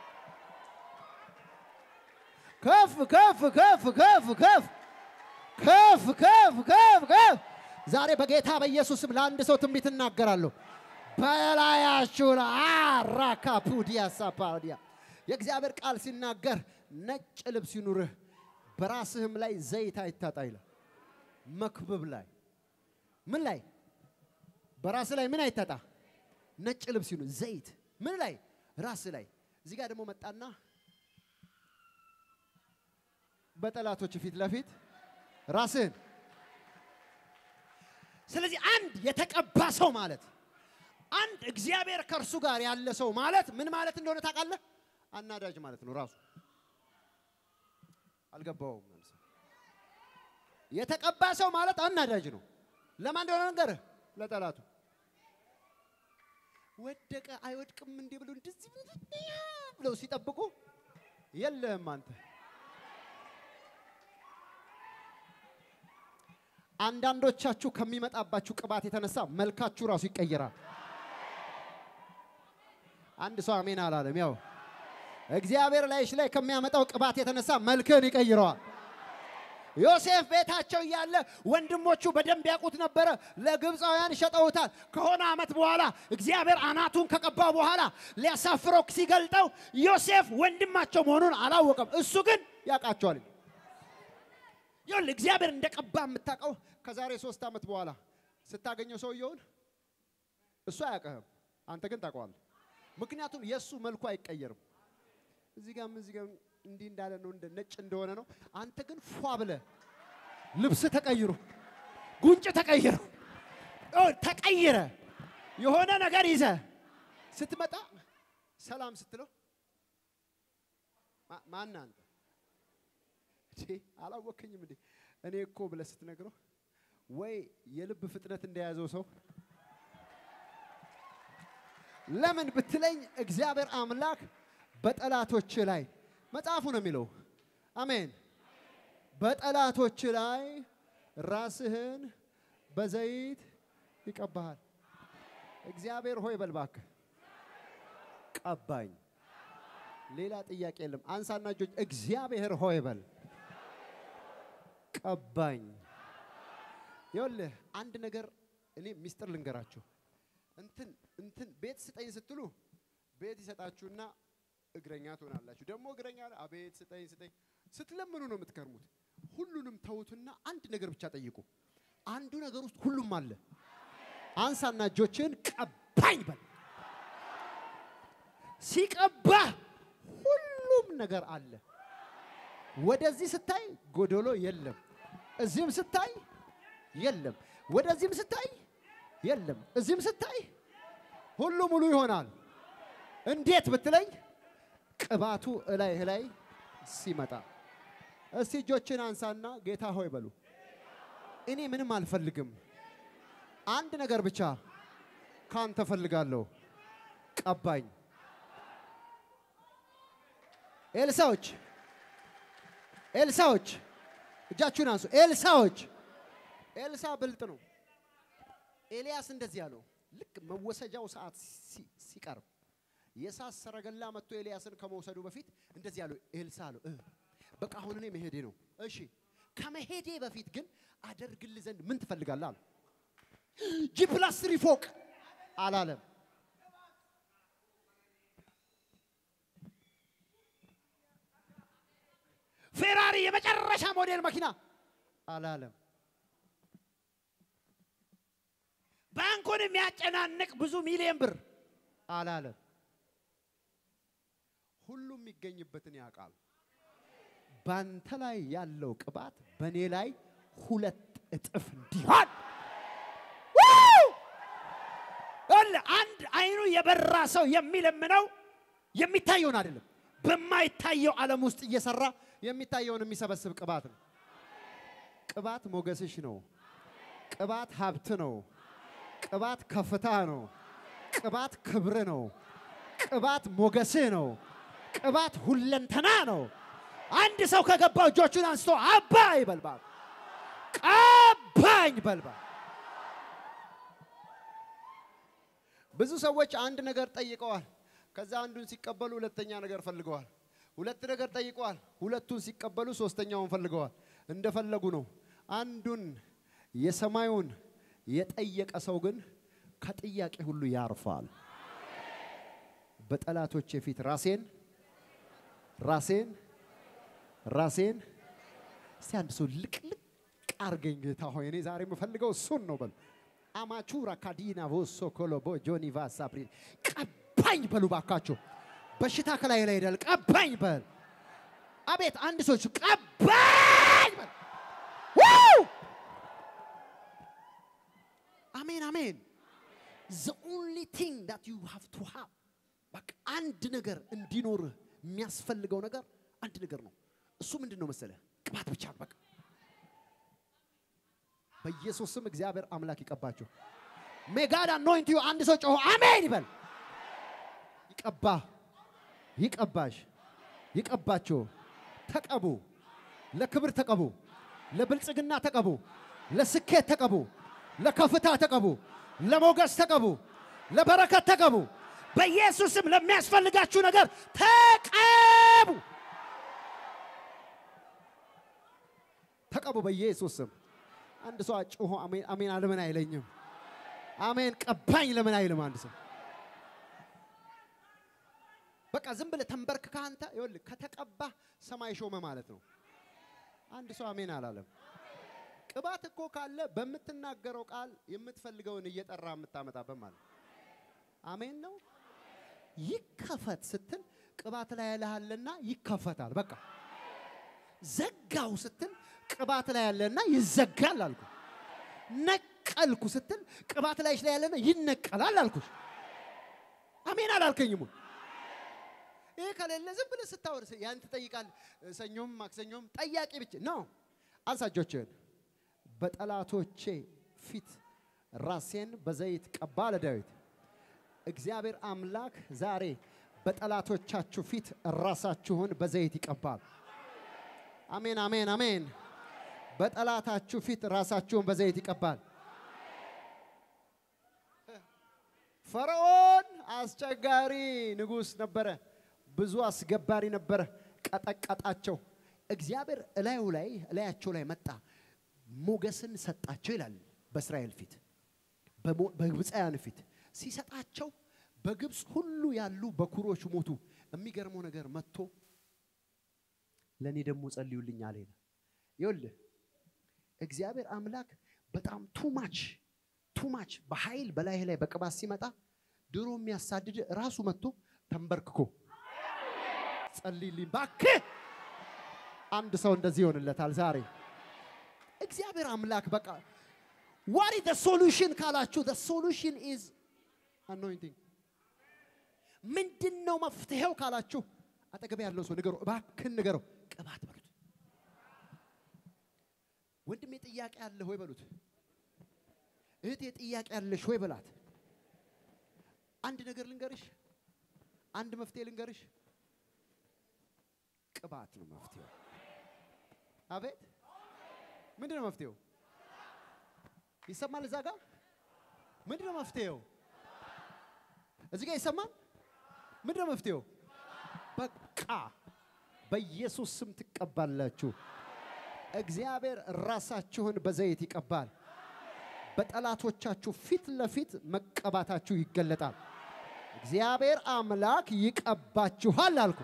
ከፍ ከፍ ከፍ ከፍ ከፍ ከፍ ከፍ ከፍ ከፍ ዛሬ በጌታ በኢየሱስም ለአንድ ሰው ትንቢት እናገራለሁ። በላያችሁ ላይ አራካ ፑዲያ ሳፓዲያ የእግዚአብሔር ቃል ሲናገር ነጭ ልብስ ይኑርህ፣ በራስህም ላይ ዘይት አይታጣ ይላል። መክብብ ላይ ምን ላይ በራስ ላይ ምን አይታጣ? ነጭ ልብስ ይኑር፣ ዘይት ምን ላይ ራስ ላይ። እዚህ ጋር ደግሞ መጣና በጠላቶች ፊት ለፊት ራስህን ስለዚህ አንድ የተቀባ ሰው ማለት አንድ እግዚአብሔር ከእርሱ ጋር ያለ ሰው ማለት ምን ማለት እንደሆነ ታውቃለህ? አናዳጅ ማለት ነው ራሱ። አልገባውም። መልስ። የተቀባ ሰው ማለት አናዳጅ ነው። ለማን እንደሆነ ነገርህ? ለጠላቱ። ወደቀ አይወድቅም እንዲህ ብሎ እንደዚህ ብለው ሲጠብቁ የለህም አንተ አንዳንዶቻችሁ ከሚመጣባችሁ ቅባት የተነሳ መልካችሁ ራሱ ይቀየራል። አንድ ሰው አሜን አላለም። ያው እግዚአብሔር ላይሽ ላይ ከሚያመጣው ቅባት የተነሳ መልክን ይቀይረዋል። ዮሴፍ ቤታቸው እያለ ወንድሞቹ በደንብ ያውቁት ነበረ። ለግብፃውያን ሸጠውታል። ከሆነ ዓመት በኋላ እግዚአብሔር አናቱን ከቀባ በኋላ ሊያሳፍረው ሲገልጠው ዮሴፍ ወንድማቸው መሆኑን አላወቀም። እሱ ግን ያውቃቸዋል። ይሁን እግዚአብሔር እንደቀባ የምታውቀው ከዛሬ ሶስት ዓመት በኋላ ስታገኘው ሰውየውን እሱ አያውቅህም፣ አንተ ግን ታውቀዋለህ። ምክንያቱም የእሱ መልኩ አይቀየርም። እዚህ ጋም እዚህ ጋም እንዲህ እንዳለ ነው፣ እንደ ነጭ እንደሆነ ነው። አንተ ግን ፏ ብለህ ልብስ ተቀይሮ ጉንጭ ተቀይሮ ኦ፣ ተቀይረ የሆነ ነገር ይዘ ስትመጣ ሰላም ስትለው ማ- ማን አንተ እንዴ አላወከኝም እንዴ እኔ እኮ ብለህ ስትነግረው ወይ የልብ ፍጥነት እንደያዘው ሰው ለምን ብትለኝ እግዚአብሔር አምላክ በጠላቶች ላይ መጽሐፉ ነው የሚለው አሜን በጠላቶች ላይ ራስህን በዘይት ይቀባሃል እግዚአብሔር ሆይ በል እባክህ ቀባኝ ሌላ ጥያቄ የለም አንሳና እጆች እግዚአብሔር ሆይ በል ቀባኝ ይኸውልህ አንድ ነገር እኔ ሚስጥር ልንገራችሁ እንትን እንትን ቤት ስጠኝ ስትሉ ቤት ይሰጣችሁና እግረኛ ትሆናላችሁ ደግሞ እግረኛ አቤት ስጠኝ ስጠኝ ስትለምኑ ነው የምትከርሙት ሁሉንም ተውትና አንድ ነገር ብቻ ጠይቁ አንዱ ነገር ውስጥ ሁሉም አለ አንሳና እጆችን ቀባኝ በል ሲቀባህ ሁሉም ነገር አለ ወደዚህ ስታይ ጎዶሎ የለም እዚህም ስታይ የለም ወደዚህም ስታይ የለም እዚህም ስታይ ሁሉ ሙሉ ይሆናል እንዴት ብትለኝ ቅባቱ እላይህ ላይ ሲመጣ እስቲ እጆችን አንሳና ጌታ ሆይ በሉ። እኔ ምንም አልፈልግም፣ አንድ ነገር ብቻ ካንተ ፈልጋለሁ፣ ቀባኝ። ኤልሳዎች ኤልሳዎች እጃችሁን አንሱ። ኤልሳዎች ኤልሳ ብልጥ ነው። ኤልያስ እንደዚህ ያለው ልክ መወሰጃው ሰዓት ሲ- ሲቀርብ የእሳት ሰረገላ መጥቶ ኤልያስን ከመውሰዱ በፊት እንደዚህ ያለው ኤልሳ አለው እ በቃ አሁን እኔ መሄዴ ነው። እሺ ከመሄዴ በፊት ግን አደርግልህ ዘንድ ምን ትፈልጋለህ አለው። ጂ ፕላስ ትሪ ፎቅ አላለም። ፌራሪ የመጨረሻ ሞዴል መኪና አላለም። ባንኩን የሚያጨናንቅ ብዙ ሚሊዮን ብር አላለም። ሁሉም የሚገኝበትን ያውቃል። ባንተ ላይ ያለው ቅባት በእኔ ላይ ሁለት እጥፍ እንዲሆን ው! ይኸውልህ፣ አንድ አይኑ የበራ ሰው የሚለምነው የሚታየውን አይደለም፣ በማይታየው ዓለም ውስጥ እየሰራ የሚታየውን የሚሰበስብ ቅባት ነው። ቅባት ሞገስሽ ነው። ቅባት ሀብት ነው። ቅባት ከፍታ ነው። ቅባት ክብር ነው። ቅባት ሞገስህ ነው። ቅባት ሁለንተና ነው። አንድ ሰው ከገባው እጆቹን አንስቶ አባ ይበልባል፣ ቀባኝ በልባል። ብዙ ሰዎች አንድ ነገር ጠይቀዋል። ከዛ አንዱን ሲቀበሉ ሁለተኛ ነገር ፈልገዋል። ሁለት ነገር ጠይቀዋል። ሁለቱን ሲቀበሉ ሶስተኛውን ፈልገዋል። እንደፈለጉ ነው። አንዱን የሰማዩን የጠየቀ ሰው ግን ከጥያቄ ሁሉ ያርፋል። በጠላቶቼ ፊት ራሴን ራሴን ራሴን እስቲ አንድ ሰው ልቅልቅ አርገኝ ጌታ ሆይ እኔ ዛሬ የምፈልገው እሱን ነው በሉ። አማቹራ ካዲና ቮሶ ኮሎቦ ጆኒ ቫሳ ፕሪ ቀባኝ በሉ ባካችሁ። በሽታ ከላይ ላይ ሄዳል። ቀባኝ በል። አቤት አንድ ሰዎች ቀባኝ በል። ዋው! አሜን አሜን። the only thing that you have to have በቃ አንድ ነገር እንዲኖርህ የሚያስፈልገው ነገር አንድ ነገር ነው። እሱ ምንድን ነው መሰለህ? ቅባት ብቻ ነው። በቃ በኢየሱስ ስም እግዚአብሔር አምላክ ይቀባችሁ። ሜጋድ አኖይንት ዩ አንድ ሰው ጮሆ አሜን ይበል። ይቀባ ይቀባሽ ይቀባችሁ። ተቀቡ፣ ለክብር ተቀቡ፣ ለብልጽግና ተቀቡ፣ ለስኬት ተቀቡ፣ ለከፍታ ተቀቡ፣ ለሞገስ ተቀቡ፣ ለበረከት ተቀቡ። በኢየሱስም ለሚያስፈልጋችሁ ነገር ተቀቡ፣ ተቀቡ በኢየሱስ ስም። አንድ ሰው ጮሆ አሜን አሜን አለምን አይለኝም? አሜን ቀባኝ ለምን አይልም? አንድ ሰው በቃ ዝም ብለህ ተንበርክከህ አንተ ይኸውልህ ከተቀባህ ሰማይ ሾመ ማለት ነው። አንድ ሰው አሜን አላለም። ቅባት እኮ ካለ በምትናገረው ቃል የምትፈልገውን እየጠራ የምታመጣበት ማለት ነው። አሜን ነው። ይከፈት ስትል ቅባት ላይ ያለሃለና ይከፈታል። በቃ ዘጋው ስትል ቅባት ላይ ያለና ይዘጋል አልኩ። ነቀልኩ ስትል ቅባት ላይ ላይ ያለና ይነቀላል አልኩሽ። አሜን አላልከኝም? ወይ? ይሄ ከሌለ ዝም ብለህ ስታወር ያን ትጠይቃለህ። ሰኞም ማክሰኞም ጠያቂ ብቻ ነው። አንሳ እጆችህን። በጠላቶቼ ፊት ራሴን በዘይት ቀባ አለ ዳዊት። እግዚአብሔር አምላክ ዛሬ በጠላቶቻችሁ ፊት ራሳችሁን በዘይት ይቀባል። አሜን አሜን አሜን። በጠላታችሁ ፊት ራሳችሁን በዘይት ይቀባል። ፈርዖን አስቸጋሪ ንጉሥ ነበረ። ብዙ አስገባሪ ነበረ። ቀጠቀጣቸው። እግዚአብሔር እላዩ ላይ እላያቸው ላይ መጣ፣ ሞገስን ሰጣቸው ይላል በእስራኤል ፊት በሞ- በግብፃውያን ፊት ሲሰጣቸው በግብፅ ሁሉ ያሉ በኩሮች ሞቱ። የሚገርመው ነገር መጥቶ ለእኔ ደግሞ ጸልዩልኝ አለ ይላል። ይኸውልህ እግዚአብሔር አምላክ በጣም ቱማች ቱማች በኃይል በላይ ላይ በቅባት ሲመጣ ድሮ የሚያሳድድ ራሱ መጥቶ ተንበርክኮ ጸልይልኝ ባክህ። አንድ ሰው እንደዚህ ይሆንለታል ዛሬ። እግዚአብሔር አምላክ በቃ ዋሪ ዘ ሶሉሽን ካላችሁ ዘ ሶሉሽን ኢዝ አኖይንቲንግ። ምንድን ነው መፍትሄው ካላችሁ አጠገብ ያለው ሰው ንገረው፣ እባክህን ንገረው፣ ቅባት በሉት። ወንድሜ ጥያቄ አለ ሆይ በሉት። እህቴ ጥያቄ አለሽ ሆይ በላት። አንድ ነገር ልንገርሽ፣ አንድ መፍትሄ ልንገርሽ። ቅባት ነው መፍትሄው። አቤት ምንድን ነው መፍትሄው? ይሰማል? እዛ ጋር ምንድን ነው መፍትሄው? እዚህ ጋር ይሰማል? ምንድን ነው መፍትሄው? በቃ በኢየሱስ ስም ትቀባላችሁ። እግዚአብሔር ራሳችሁን በዘይት ይቀባል። በጠላቶቻችሁ ፊት ለፊት መቀባታችሁ ይገለጣል። እግዚአብሔር አምላክ ይቀባችኋል አልኩ።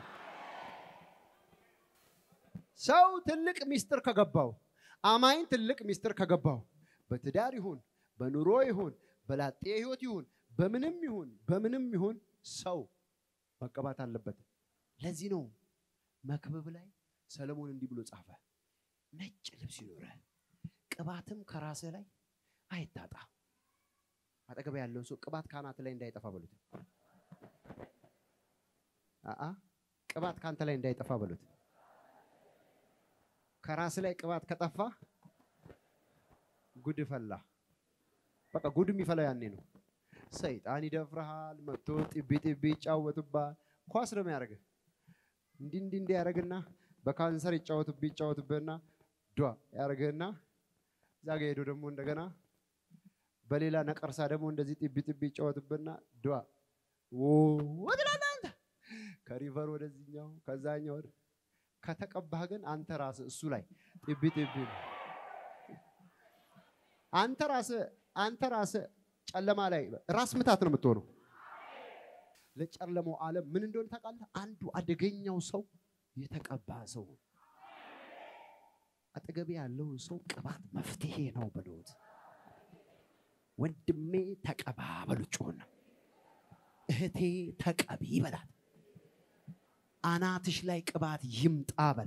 ሰው ትልቅ ሚስጥር ከገባው አማኝ ትልቅ ሚስጥር ከገባው በትዳር ይሁን በኑሮ ይሁን በላጤ ህይወት ይሁን በምንም ይሁን በምንም ይሁን ሰው መቀባት አለበት። ለዚህ ነው መክብብ ላይ ሰለሞን እንዲህ ብሎ ጻፈ፣ ነጭ ልብስ ይኖረህ ቅባትም ከራስህ ላይ አይታጣ። አጠገብ ያለውን ሰው ቅባት ከአናት ላይ እንዳይጠፋ በሉት። አአ ቅባት ከአንተ ላይ እንዳይጠፋ በሉት። ከራስ ላይ ቅባት ከጠፋ ጉድ ፈላ። በቃ ጉድ የሚፈላው ያኔ ነው። ሰይጣን ይደፍርሃል፣ መጥቶ ጢቢ ጢቢ ይጫወትባል። ኳስ ነው የሚያደርግህ። እንዲህ እንዲህ እንዲህ ያደርግና በካንሰር ይጫወትብህ ይጫወትብህና ዷ ያደርግህና እዛ ጋ ሄዶ ደግሞ እንደገና በሌላ ነቀርሳ ደግሞ እንደዚህ ጢቢ ጢቢ ይጫወትብህና ዷ ዎ ትላለህ አንተ ከሪቨር ወደዚህኛው ከዛኛው ወደ ከተቀባህ ግን አንተ ራስህ እሱ ላይ ጢቢ ጢቢ ነው። አንተ ራስህ አንተ ራስህ ጨለማ ላይ ራስ ምታት ነው የምትሆነው። ለጨለማው ዓለም ምን እንደሆነ ታውቃለህ? አንዱ አደገኛው ሰው የተቀባ ሰው ነው። አጠገቤ ያለውን ሰው ቅባት መፍትሄ ነው በሉት። ወንድሜ ተቀባ በሉት። ጮህና እህቴ ተቀቢ በላት። አናትሽ ላይ ቅባት ይምጣ በል።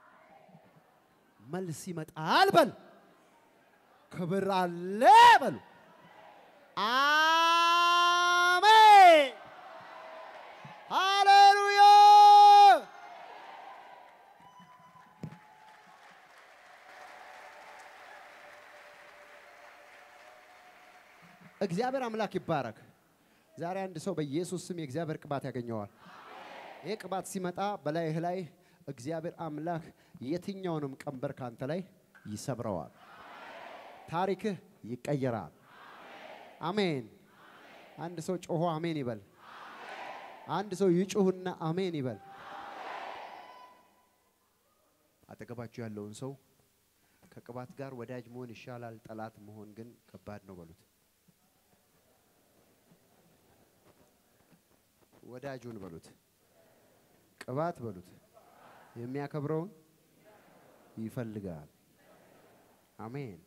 መልስ ይመጣል በል። ክብር አለ በሉ። አሜን ሃሌሉያ። እግዚአብሔር አምላክ ይባረክ። ዛሬ አንድ ሰው በኢየሱስ ስም የእግዚአብሔር ቅባት ያገኘዋል። ይህ ቅባት ሲመጣ በላይህ ላይ እግዚአብሔር አምላክ የትኛውንም ቀንበር ካንተ ላይ ይሰብረዋል። ታሪክህ ይቀየራል። አሜን። አንድ ሰው ጮሆ አሜን ይበል። አንድ ሰው ይጩህና አሜን ይበል። አጠገባችሁ ያለውን ሰው ከቅባት ጋር ወዳጅ መሆን ይሻላል፣ ጠላት መሆን ግን ከባድ ነው በሉት። ወዳጁን በሉት፣ ቅባት በሉት። የሚያከብረውን ይፈልጋል። አሜን።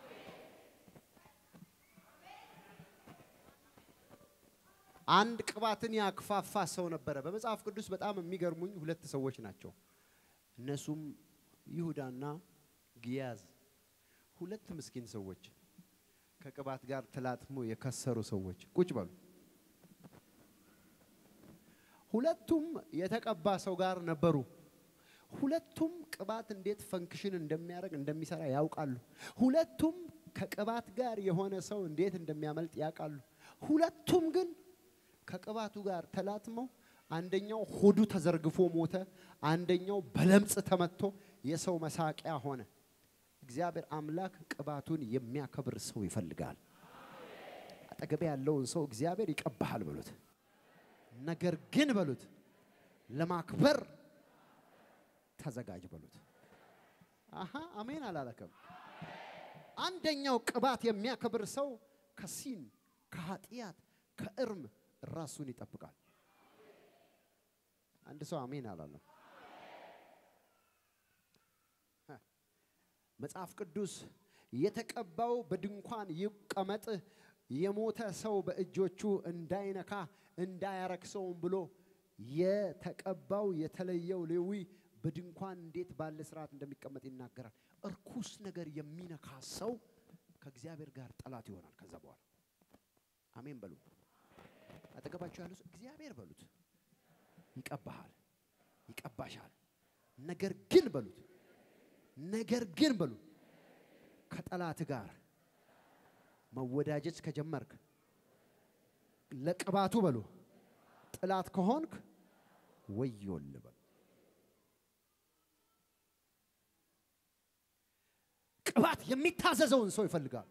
አንድ ቅባትን ያክፋፋ ሰው ነበረ። በመጽሐፍ ቅዱስ በጣም የሚገርሙኝ ሁለት ሰዎች ናቸው። እነሱም ይሁዳና ግያዝ፣ ሁለት ምስኪን ሰዎች ከቅባት ጋር ተላትሞ የከሰሩ ሰዎች። ቁጭ በሉ። ሁለቱም የተቀባ ሰው ጋር ነበሩ። ሁለቱም ቅባት እንዴት ፈንክሽን እንደሚያደርግ እንደሚሰራ ያውቃሉ። ሁለቱም ከቅባት ጋር የሆነ ሰው እንዴት እንደሚያመልጥ ያውቃሉ። ሁለቱም ግን ከቅባቱ ጋር ተላትመው አንደኛው ሆዱ ተዘርግፎ ሞተ፣ አንደኛው በለምጽ ተመቶ የሰው መሳቂያ ሆነ። እግዚአብሔር አምላክ ቅባቱን የሚያከብር ሰው ይፈልጋል። አጠገቤ ያለውን ሰው እግዚአብሔር ይቀባሃል በሉት። ነገር ግን በሉት ለማክበር ተዘጋጅ በሉት። አሃ አሜን አላለከም። አንደኛው ቅባት የሚያከብር ሰው ከሲን ከኃጢአት ከእርም ራሱን ይጠብቃል። አንድ ሰው አሜን አላለም። መጽሐፍ ቅዱስ የተቀባው በድንኳን ይቀመጥ የሞተ ሰው በእጆቹ እንዳይነካ እንዳያረክሰውም ብሎ የተቀባው የተለየው ሌዊ በድንኳን እንዴት ባለ ስርዓት እንደሚቀመጥ ይናገራል። እርኩስ ነገር የሚነካ ሰው ከእግዚአብሔር ጋር ጠላት ይሆናል። ከዛ በኋላ አሜን በሉ። አጠገባቸው ያለው ሰው እግዚአብሔር በሉት ይቀባሃል፣ ይቀባሻል። ነገር ግን በሉት ነገር ግን በሉ ከጠላት ጋር መወዳጀት ከጀመርክ ለቅባቱ በሉ ጥላት ከሆንክ ወዮል በሉ። ቅባት የሚታዘዘውን ሰው ይፈልጋል።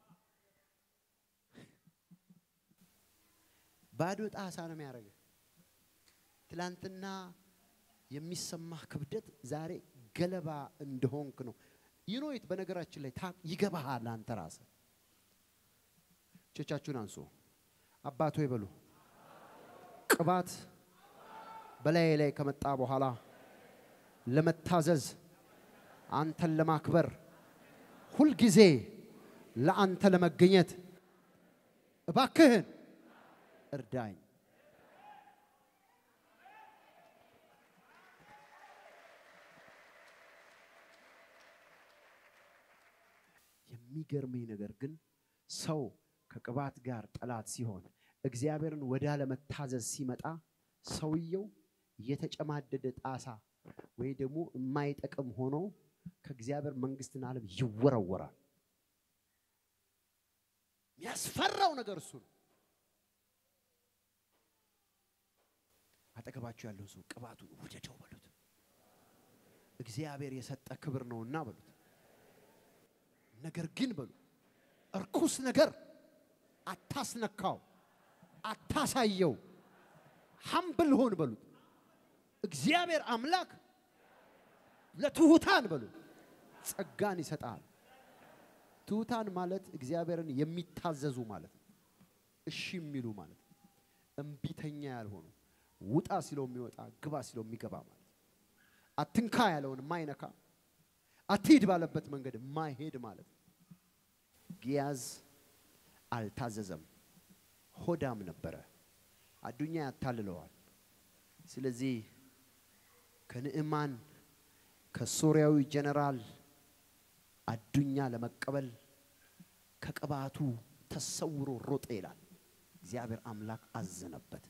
ባዶ ጣሳ ነው የሚያደርገ ትላንትና የሚሰማህ ክብደት ዛሬ ገለባ እንደሆንክ ነው። ይኖይት በነገራችን ላይ ታ- ይገባሃል አንተ ራስህ። እጆቻችሁን አንሱ። አባቶ ይበሉ። ቅባት በላይ ላይ ከመጣ በኋላ ለመታዘዝ አንተን ለማክበር ሁልጊዜ ለአንተ ለመገኘት እባክህን እርዳኝ። የሚገርመኝ ነገር ግን ሰው ከቅባት ጋር ጠላት ሲሆን እግዚአብሔርን ወደ አለመታዘዝ ሲመጣ ሰውየው የተጨማደደ ጣሳ ወይ ደግሞ የማይጠቅም ሆኖ ከእግዚአብሔር መንግስትና ዓለም ይወረወራል። የሚያስፈራው ነገር እሱ ነው። አጠገባችሁ ያለው ሰው ቅባቱን ውደደው በሉት። እግዚአብሔር የሰጠ ክብር ነውና በሉት። ነገር ግን በሉ እርኩስ ነገር አታስነካው፣ አታሳየው፣ ሀምብል ሁን በሉት። እግዚአብሔር አምላክ ለትሑታን በሉ ጸጋን ይሰጣል። ትሑታን ማለት እግዚአብሔርን የሚታዘዙ ማለት ነው። እሺ የሚሉ ማለት ነው። እምቢተኛ ያልሆኑ ውጣ ሲለው የሚወጣ ግባ ሲለው የሚገባ ማለት ነው። አትንካ ያለውን የማይነካ አትሂድ ባለበት መንገድ የማይሄድ ማለት ነው። ጊያዝ አልታዘዘም፣ ሆዳም ነበረ። አዱኛ ያታልለዋል። ስለዚህ ከንዕማን ከሶርያዊ ጀነራል አዱኛ ለመቀበል ከቅባቱ ተሰውሮ ሮጠ ይላል። እግዚአብሔር አምላክ አዘነበት።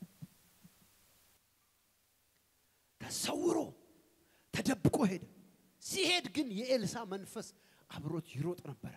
ተሰውሮ ተደብቆ ሄደ። ሲሄድ ግን የኤልሳ መንፈስ አብሮት ይሮጥ ነበረ።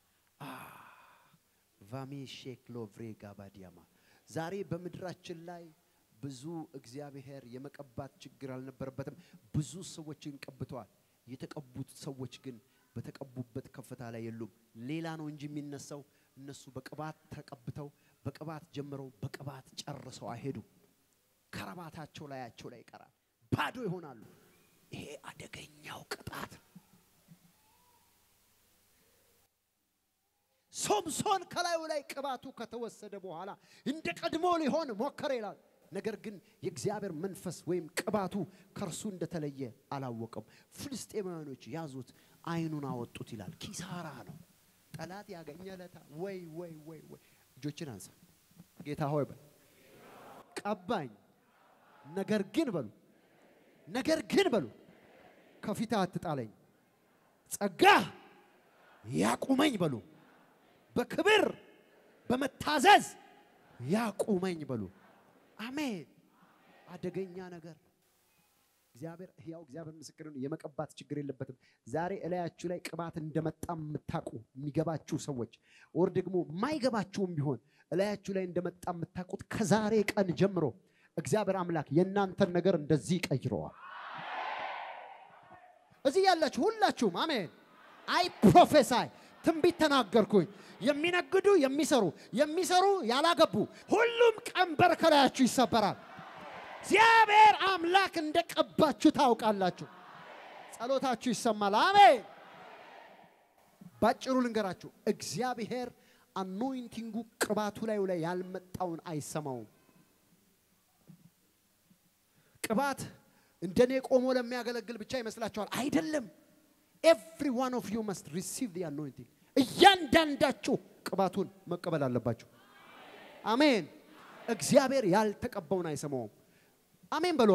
ቫሜ ሼክሎ ቭሬ ጋባዲያማ ዛሬ በምድራችን ላይ ብዙ እግዚአብሔር የመቀባት ችግር አልነበረበትም። ብዙ ሰዎችን ቀብተዋል። የተቀቡት ሰዎች ግን በተቀቡበት ከፍታ ላይ የሉም። ሌላ ነው እንጂ የሚነሳው። እነሱ በቅባት ተቀብተው በቅባት ጀምረው በቅባት ጨርሰው አይሄዱም። ከረባታቸው ላያቸው ላይ ይቀራል። ባዶ ይሆናሉ። ይሄ አደገኛው ቅጣት ነው። ሶምሶን ከላዩ ላይ ቅባቱ ከተወሰደ በኋላ እንደ ቀድሞ ሊሆን ሞከረ ይላል። ነገር ግን የእግዚአብሔር መንፈስ ወይም ቅባቱ ከእርሱ እንደተለየ አላወቀም። ፍልስጤማውያኖች ያዙት፣ አይኑን አወጡት ይላል። ኪሳራ ነው። ጠላት ያገኘ ለታ ወይ ወይ ወይ ወይ እጆችን አንሳ። ጌታ ሆይ በል ቀባኝ። ነገር ግን በሉ ነገር ግን በሉ ከፊት አትጣለኝ፣ ጸጋ ያቁመኝ በሉ በክብር በመታዘዝ ያቁመኝ በሉ። አሜን። አደገኛ ነገር እግዚአብሔር ሕያው እግዚአብሔር ምስክር ነው። የመቀባት ችግር የለበትም። ዛሬ እላያችሁ ላይ ቅባት እንደመጣ የምታውቁ የሚገባችሁ ሰዎች ወር ደግሞ የማይገባችሁም ቢሆን እላያችሁ ላይ እንደመጣ የምታውቁት ከዛሬ ቀን ጀምሮ እግዚአብሔር አምላክ የእናንተን ነገር እንደዚህ ቀይረዋል። እዚህ ያላችሁ ሁላችሁም አሜን። አይ ፕሮፌሳይ ትንቢት ተናገርኩኝ። የሚነግዱ የሚሰሩ የሚሰሩ ያላገቡ ሁሉም ቀንበር ከላያችሁ ይሰበራል። እግዚአብሔር አምላክ እንደቀባችሁ ታውቃላችሁ። ጸሎታችሁ ይሰማል። አሜን። ባጭሩ ልንገራችሁ፣ እግዚአብሔር አኖይንቲንጉ ቅባቱ ላዩ ላይ ያልመጣውን አይሰማውም። ቅባት እንደኔ ቆሞ ለሚያገለግል ብቻ ይመስላችኋል? አይደለም። ኤቭሪ ዋን ኦፍ ዩ መስት ሪሲቭ ዲ አኖይንቲንግ። እያንዳንዳችሁ ቅባቱን መቀበል አለባችሁ። አሜን። እግዚአብሔር ያልተቀባውን አይሰማውም። አሜን በለዋ።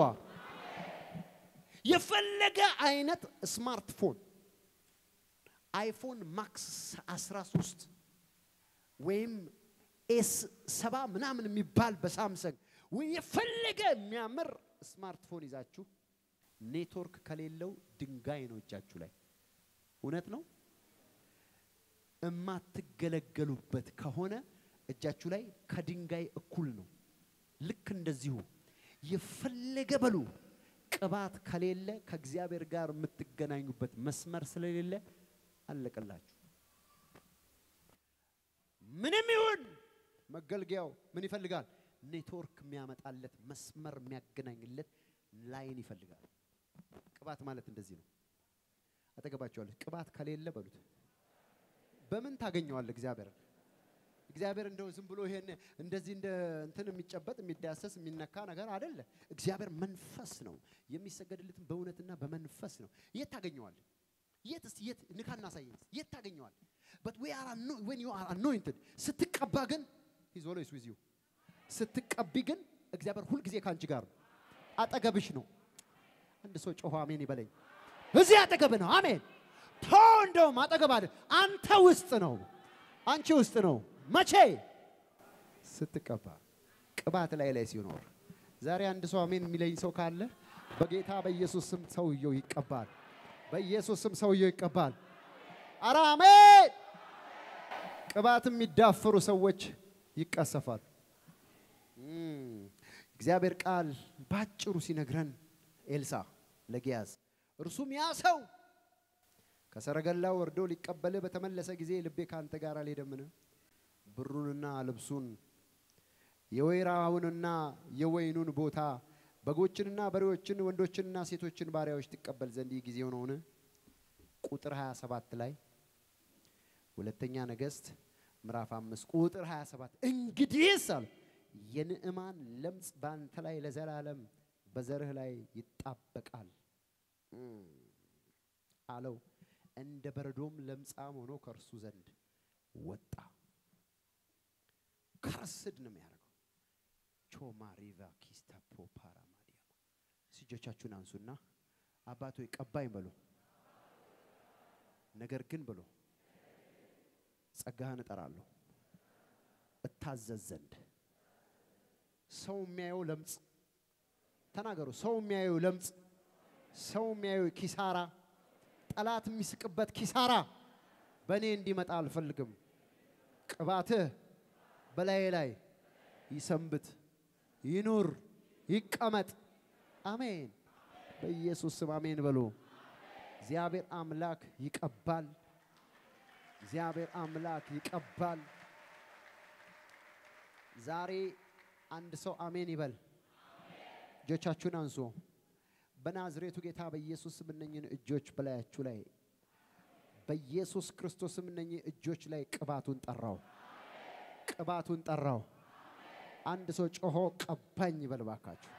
የፈለገ አይነት ስማርትፎን አይፎን ማክስ 13 ወይም ኤስ ሰባ ምናምን የሚባል በሳምሰንግ ወይ የፈለገ የሚያምር ስማርትፎን ይዛችሁ ኔትወርክ ከሌለው ድንጋይ ነው እጃችሁ ላይ። እውነት ነው። እማትገለገሉበት ከሆነ እጃችሁ ላይ ከድንጋይ እኩል ነው። ልክ እንደዚሁ የፈለገ በሉ ቅባት ከሌለ ከእግዚአብሔር ጋር የምትገናኙበት መስመር ስለሌለ አለቀላችሁ። ምንም ይሁን መገልገያው ምን ይፈልጋል? ኔትወርክ የሚያመጣለት መስመር የሚያገናኝለት ላይን ይፈልጋል። ቅባት ማለት እንደዚህ ነው። አጠገባቸዋለች። ቅባት ከሌለ በሉት በምን ታገኘዋለህ? እግዚአብሔርን እግዚአብሔር እንደው ዝም ብሎ ይሄን እንደዚህ እንደ እንትን የሚጨበጥ የሚዳሰስ የሚነካ ነገር አይደለ። እግዚአብሔር መንፈስ ነው። የሚሰገድለትም በእውነትና በመንፈስ ነው። የት ታገኘዋለህ? የት እስቲ የት ንካና ሳየኝ። የት ታገኘዋለህ? but we are anointed when you are anointed ስትቀባ ግን he's always with you ስትቀቢ ግን እግዚአብሔር ሁልጊዜ ከአንቺ ጋር ነው። አጠገብሽ ነው። አንድ ሰው ጮሆ አሜን ይበለኝ። እዚህ አጠገብ ነው። አሜን ቶ እንደውም አጠገብ አለ። አንተ ውስጥ ነው፣ አንቺ ውስጥ ነው። መቼ ስትቀባ፣ ቅባት ላይ ላይ ሲኖር። ዛሬ አንድ ሰው አሜን የሚለኝ ሰው ካለ በጌታ በኢየሱስ ስም ሰውየው ይቀባል። በኢየሱስ ስም ሰውየው ይቀባል። አረ አሜን። ቅባት የሚዳፈሩ ሰዎች ይቀሰፋሉ። እግዚአብሔር ቃል ባጭሩ ሲነግረን ኤልሳ ለጊያዝ እርሱም ያ ሰው ከሰረገላው ወርዶ ሊቀበልህ በተመለሰ ጊዜ ልቤ ከአንተ ጋር አልሄደምን? ብሩንና ልብሱን የወይራውንና የወይኑን ቦታ በጎችንና በሬዎችን ወንዶችንና ሴቶችን ባሪያዎች ትቀበል ዘንድ ይህ ጊዜው ነውን? ቁጥር 27 ላይ ሁለተኛ ነገሥት ምዕራፍ አምስት ቁጥር 27 እንግዲህስ አሉ የንዕማን ለምጽ በአንተ ላይ ለዘላለም በዘርህ ላይ ይጣበቃል አለው። እንደ በረዶም ለምጻም ሆኖ ከእርሱ ዘንድ ወጣ። ከርስድ ነው የሚያደርገው። ቾማ ሪቫ ኪስታፖ ፓራማዲያማ እጆቻችሁን አንሱና አባቶ ቀባኝ በሎ ነገር ግን ብሎ ጸጋህን እጠራለሁ እታዘዝ ዘንድ ሰው የሚያየው ለምጽ ተናገሩ። ሰው የሚያየው ለምጽ፣ ሰው የሚያየው ኪሳራ፣ ጠላት የሚስቅበት ኪሳራ በእኔ እንዲመጣ አልፈልግም። ቅባትህ በላዬ ላይ ይሰንብት፣ ይኑር፣ ይቀመጥ። አሜን። በኢየሱስ ስም አሜን በሉ። እግዚአብሔር አምላክ ይቀባል። እግዚአብሔር አምላክ ይቀባል። ዛሬ አንድ ሰው አሜን ይበል። እጆቻችሁን አንሱ። በናዝሬቱ ጌታ በኢየሱስ ስም እነኝህን እጆች በላያችሁ ላይ በኢየሱስ ክርስቶስ ስም እነኝህ እጆች ላይ ቅባቱን ጠራው፣ ቅባቱን ጠራው። አንድ ሰው ጮሆ ቀባኝ ይበል ባካችሁ።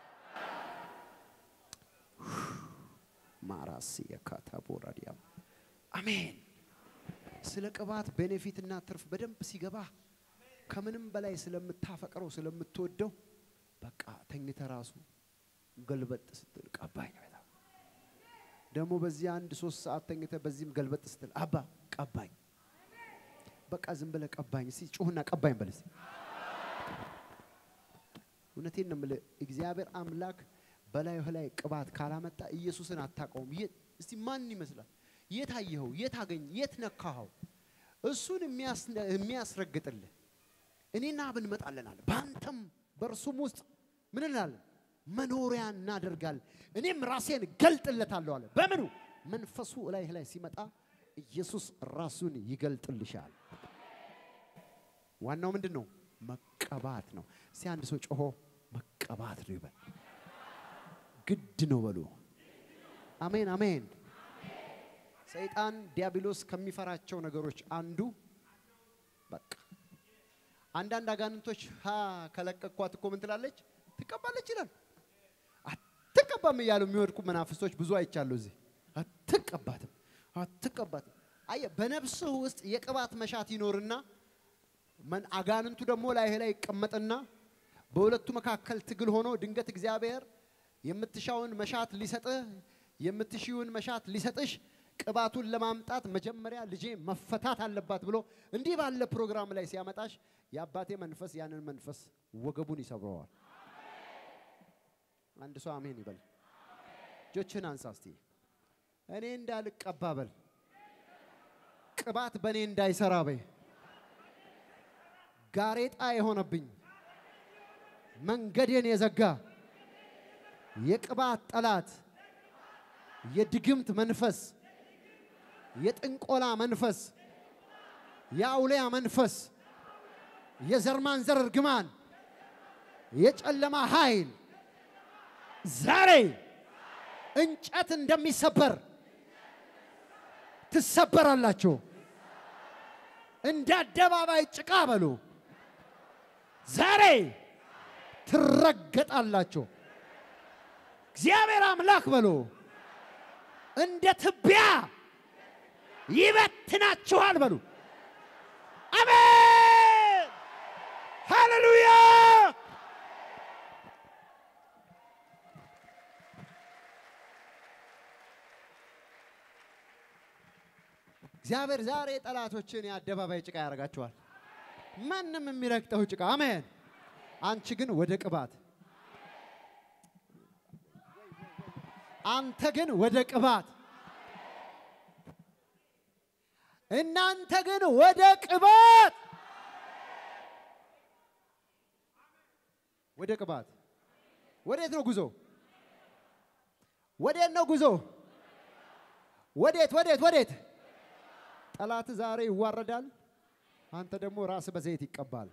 ማራሲ የካታቦራዲያም አሜን። ስለ ቅባት ቤኔፊትና ትርፍ በደንብ ሲገባ ከምንም በላይ ስለምታፈቅረው ስለምትወደው በቃ ተኝተ ራሱ ገልበጥ ስትል ቀባኝ በጣም ደግሞ በዚህ አንድ ሶስት ሰዓት ተኝተ በዚህም ገልበጥ ስትል አባ ቀባኝ በቃ ዝም ብለህ ቀባኝ እስቲ ጩሁና ቀባኝ በል እስቲ እውነቴን ነው የምልህ እግዚአብሔር አምላክ በላይህ ላይ ቅባት ካላመጣ ኢየሱስን አታውቀውም የት እስቲ ማን ይመስላል የት አየኸው የት አገኝ የት ነካኸው እሱን የሚያስረግጥልህ እኔና አብ እንመጣለን አለ በአንተም በእርሱም ውስጥ ምን እንላለን መኖሪያ እናደርጋለን እኔም ራሴን ገልጥለታለሁ አለ በምኑ መንፈሱ እላይህ ላይ ሲመጣ ኢየሱስ ራሱን ይገልጥልሻል ዋናው ምንድን ነው መቀባት ነው እስቲ አንድ ሰው ጮሆ መቀባት ነው ይበል ግድ ነው በሉ አሜን አሜን ሰይጣን ዲያብሎስ ከሚፈራቸው ነገሮች አንዱ በቃ አንዳንድ አጋንንቶች ሀ ከለቀኳት እኮ ምን ትላለች ትቀባለች ይላል አትቀባም እያሉ የሚወድቁ መናፍስቶች ብዙ አይቻሉ እዚህ አትቀባትም አትቀባትም አየ በነፍስህ ውስጥ የቅባት መሻት ይኖርና አጋንንቱ ደግሞ ላይህ ላይ ይቀመጥና በሁለቱ መካከል ትግል ሆኖ ድንገት እግዚአብሔር የምትሻውን መሻት ሊሰጥህ የምትሽውን መሻት ሊሰጥሽ ቅባቱን ለማምጣት መጀመሪያ ልጄ መፈታት አለባት ብሎ እንዲህ ባለ ፕሮግራም ላይ ሲያመጣሽ የአባቴ መንፈስ ያንን መንፈስ ወገቡን ይሰብረዋል። አንድ ሰው አሜን ይበል። እጆችን አንሳ እስቲ። እኔ እንዳልቀባ በል። ቅባት በእኔ እንዳይሰራ በይ። ጋሬጣ የሆነብኝ መንገዴን የዘጋ የቅባት ጠላት የድግምት መንፈስ፣ የጥንቆላ መንፈስ፣ የአውሊያ መንፈስ፣ የዘር ማንዘር እርግማን፣ የጨለማ ኃይል ዛሬ እንጨት እንደሚሰበር ትሰበራላችሁ። እንደ አደባባይ ጭቃ በሉ ዛሬ ትረገጣላችሁ። እግዚአብሔር አምላክ በሉ እንደ ትቢያ ይበትናችኋል በሉ። አሜን ሃሌሉያ። እግዚአብሔር ዛሬ ጠላቶችን የአደባባይ ጭቃ ያደርጋቸዋል። ማንም የሚረግጠው ጭቃ አሜን። አንቺ ግን ወደ ቅባት አንተ ግን ወደ ቅባት እናንተ ግን ወደ ቅባት ወደ ቅባት ወዴት ነው ጉዞ? ወዴት ነው ጉዞ? ወዴት ወዴት ወዴት? ጠላት ዛሬ ይዋረዳል። አንተ ደግሞ ራስ በዘይት ይቀባል።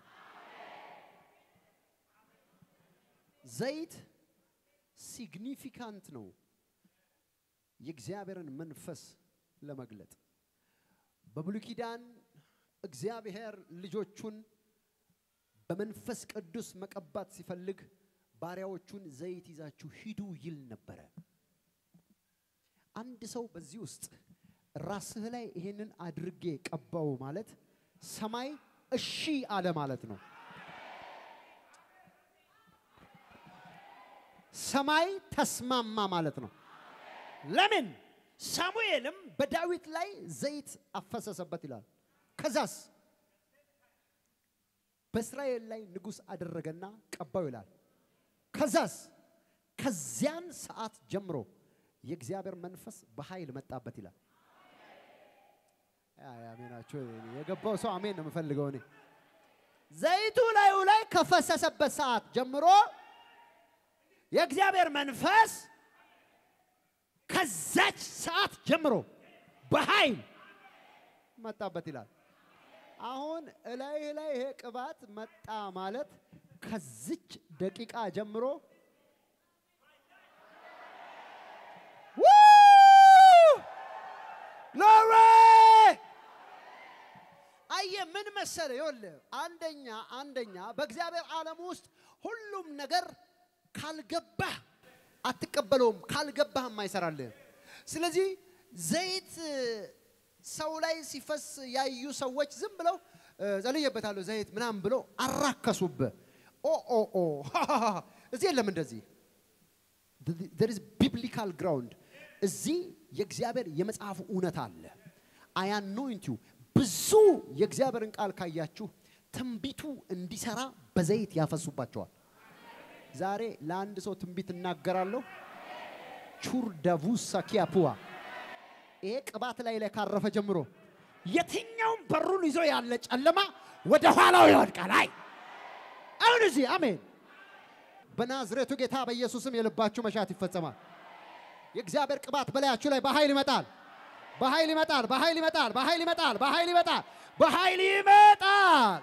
ዘይት ሲግኒፊካንት ነው የእግዚአብሔርን መንፈስ ለመግለጥ። በብሉይ ኪዳን እግዚአብሔር ልጆቹን በመንፈስ ቅዱስ መቀባት ሲፈልግ ባሪያዎቹን ዘይት ይዛችሁ ሂዱ ይል ነበረ። አንድ ሰው በዚህ ውስጥ ራስህ ላይ ይሄንን አድርጌ ቀባው ማለት ሰማይ እሺ አለ ማለት ነው። ሰማይ ተስማማ ማለት ነው። ለምን? ሳሙኤልም በዳዊት ላይ ዘይት አፈሰሰበት ይላል። ከዛስ በእስራኤል ላይ ንጉሥ አደረገና ቀባው ይላል። ከዛስ ከዚያን ሰዓት ጀምሮ የእግዚአብሔር መንፈስ በኃይል መጣበት ይላል። አሜናቸው የገባው ሰው አሜን ነው የምፈልገው እኔ። ዘይቱ ላዩ ላይ ከፈሰሰበት ሰዓት ጀምሮ የእግዚአብሔር መንፈስ ከዛች ሰዓት ጀምሮ በኃይል መጣበት ይላል። አሁን እላይ ላይ ይሄ ቅባት መጣ ማለት ከዚች ደቂቃ ጀምሮ ሎሬ አየ ምን መሰለ ይኸውልህ፣ አንደኛ አንደኛ በእግዚአብሔር ዓለም ውስጥ ሁሉም ነገር ካልገባህ አትቀበለውም፣ ካልገባህም አይሰራልህም። ስለዚህ ዘይት ሰው ላይ ሲፈስ ያዩ ሰዎች ዝም ብለው ጸልየበታለሁ ዘይት ምናምን ብለው አራከሱብህ። ኦ ኦ ኦ እዚህ የለም እንደዚህ there is biblical ground እዚህ የእግዚአብሔር የመጽሐፉ እውነት አለ። አይ አኖይንት ዩ ብዙ የእግዚአብሔርን ቃል ካያችሁ ትንቢቱ እንዲሰራ በዘይት ያፈሱባቸዋል። ዛሬ ለአንድ ሰው ትንቢት እናገራለሁ። ቹር ደቡ ሳኪያፑዋ ይሄ ቅባት ላይ ላይ ካረፈ ጀምሮ የትኛውም በሩን ይዞ ያለ ጨለማ ወደ ኋላው ይወድቃል። አይ አሁን እዚህ አሜን። በናዝሬቱ ጌታ በኢየሱስም የልባችሁ መሻት ይፈጸማል። የእግዚአብሔር ቅባት በላያችሁ ላይ በኃይል ይመጣል። በኃይል ይመጣል። በኃይል ይመጣል። በኃይል ይመጣል። በኃይል ይመጣል። በኃይል ይመጣል።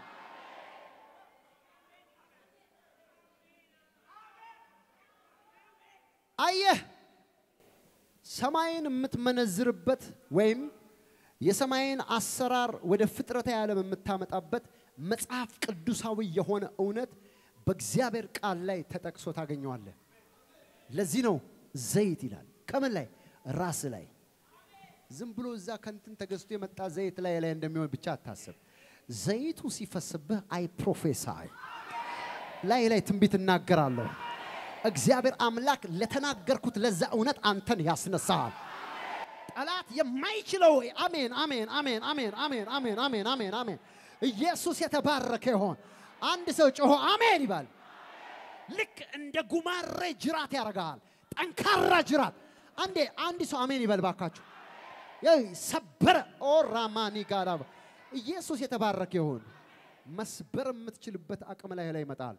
አየህ ሰማይን የምትመነዝርበት ወይም የሰማይን አሰራር ወደ ፍጥረተ ዓለም የምታመጣበት መጽሐፍ ቅዱሳዊ የሆነ እውነት በእግዚአብሔር ቃል ላይ ተጠቅሶ ታገኘዋለህ። ለዚህ ነው ዘይት ይላል። ከምን ላይ? ራስ ላይ። ዝም ብሎ እዛ ከንትን ተገዝቶ የመጣ ዘይት ላይ ላይ እንደሚሆን ብቻ አታስብ። ዘይቱ ሲፈስብህ አይ ፕሮፌሳይ ላይ ላይ ትንቢት እናገራለሁ። እግዚአብሔር አምላክ ለተናገርኩት ለዛ እውነት አንተን ያስነሳሃል። ጠላት የማይችለው አሜን፣ አሜን፣ አሜን፣ አሜን፣ አሜን፣ አሜን፣ አሜን፣ አሜን፣ አሜን። ኢየሱስ የተባረከ ይሆን። አንድ ሰው ጮሆ አሜን ይባል። ልክ እንደ ጉማሬ ጅራት ያደርግሃል። ጠንካራ ጅራት። አንዴ አንድ ሰው አሜን ይበል ባካችሁ። ሰበረ። ኦ ራማኒ ጋራ ኢየሱስ የተባረከ ይሁን። መስበር የምትችልበት አቅም ላይ ላይ ይመጣል።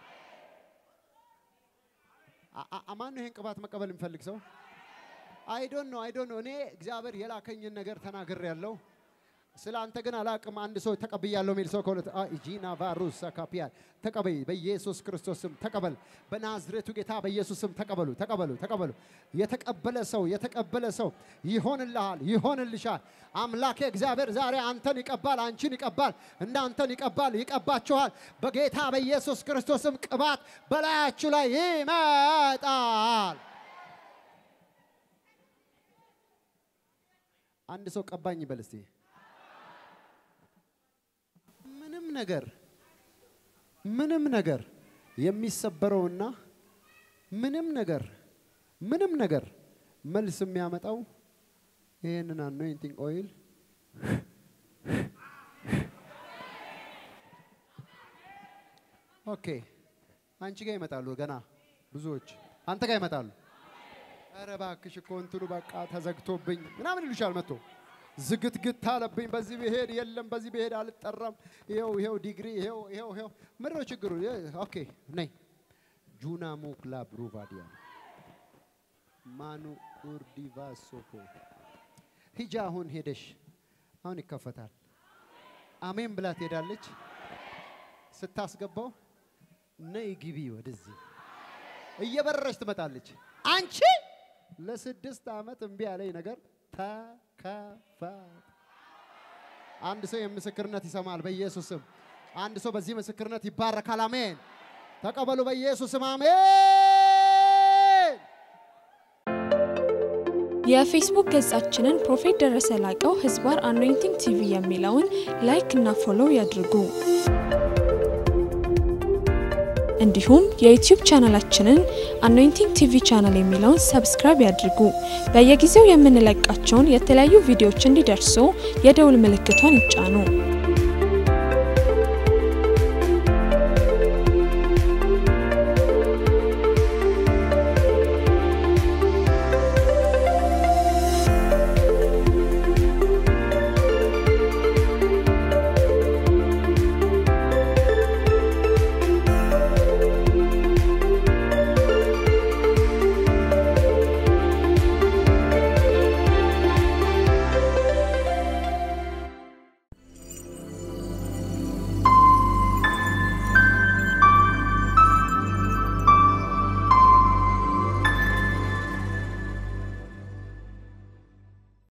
አማን ነው ይሄን ቅባት መቀበል የሚፈልግ ሰው? አይዶን ነው አይዶን ነው። እኔ እግዚአብሔር የላከኝን ነገር ተናግር ያለው ስለ አንተ ግን አላቅም። አንድ ሰው ተቀብያለሁ የሚል ሰው ከሁለት ጂና ቫሩስ ካፒያ ተቀበይ፣ በኢየሱስ ክርስቶስ ስም ተቀበል። በናዝሬቱ ጌታ በኢየሱስ ስም ተቀበሉ፣ ተቀበሉ፣ ተቀበሉ። የተቀበለ ሰው የተቀበለ ሰው ይሆንልሃል፣ ይሆንልሻል። አምላኬ እግዚአብሔር ዛሬ አንተን ይቀባል፣ አንቺን ይቀባል፣ እናንተን ይቀባል፣ ይቀባችኋል። በጌታ በኢየሱስ ክርስቶስ ስም ቅባት በላያችሁ ላይ ይመጣል። አንድ ሰው ቀባኝ ይበል እስቲ። ምንም ነገር ምንም ነገር የሚሰበረውና ምንም ነገር ምንም ነገር መልስ የሚያመጣው ይህንን አኖይንቲንግ ኦይል ኦኬ፣ አንቺ ጋር ይመጣሉ። ገና ብዙዎች አንተ ጋር ይመጣሉ። ኧረ እባክሽ እኮ እንትኑ በቃ ተዘግቶብኝ ምናምን ይሉሻል መጥቶ ዝግትግት አለብኝ። በዚህ ብሄድ የለም፣ በዚህ ብሄድ አልጠራም። ይኸው ይኸው ዲግሪ ይኸው ይኸው ይኸው ምንድን ነው ችግሩ? ኦኬ ነይ ጁና ሞክላ ብሩቫዲያ ማኑ ኡርዲቫ ሶፎ ሂጃ አሁን ሄደሽ አሁን ይከፈታል። አሜን ብላ ትሄዳለች። ስታስገባው ነይ ግቢ ወደዚህ እየበረረች ትመጣለች። አንቺ ለስድስት ዓመት እምቢ ያለኝ ነገር ተከፈተ። አንድ ሰው የምስክርነት ይሰማል በኢየሱስ ስም። አንድ ሰው በዚህ ምስክርነት ይባረካል። አሜን። ተቀበሉ በኢየሱስ ስም አሜን። የፌስቡክ ገጻችንን ፕሮፌት ደረሰ ላቀው ህዝባር አኖይንቲንግ ቲቪ የሚለውን ላይክ እና ፎሎው ያድርጉ። እንዲሁም የዩቲዩብ ቻናላችንን አኖይንቲንግ ቲቪ ቻናል የሚለውን ሰብስክራይብ ያድርጉ። በየጊዜው የምንለቃቸውን የተለያዩ ቪዲዮዎች እንዲደርሱ የደውል ምልክቷን ይጫኑ።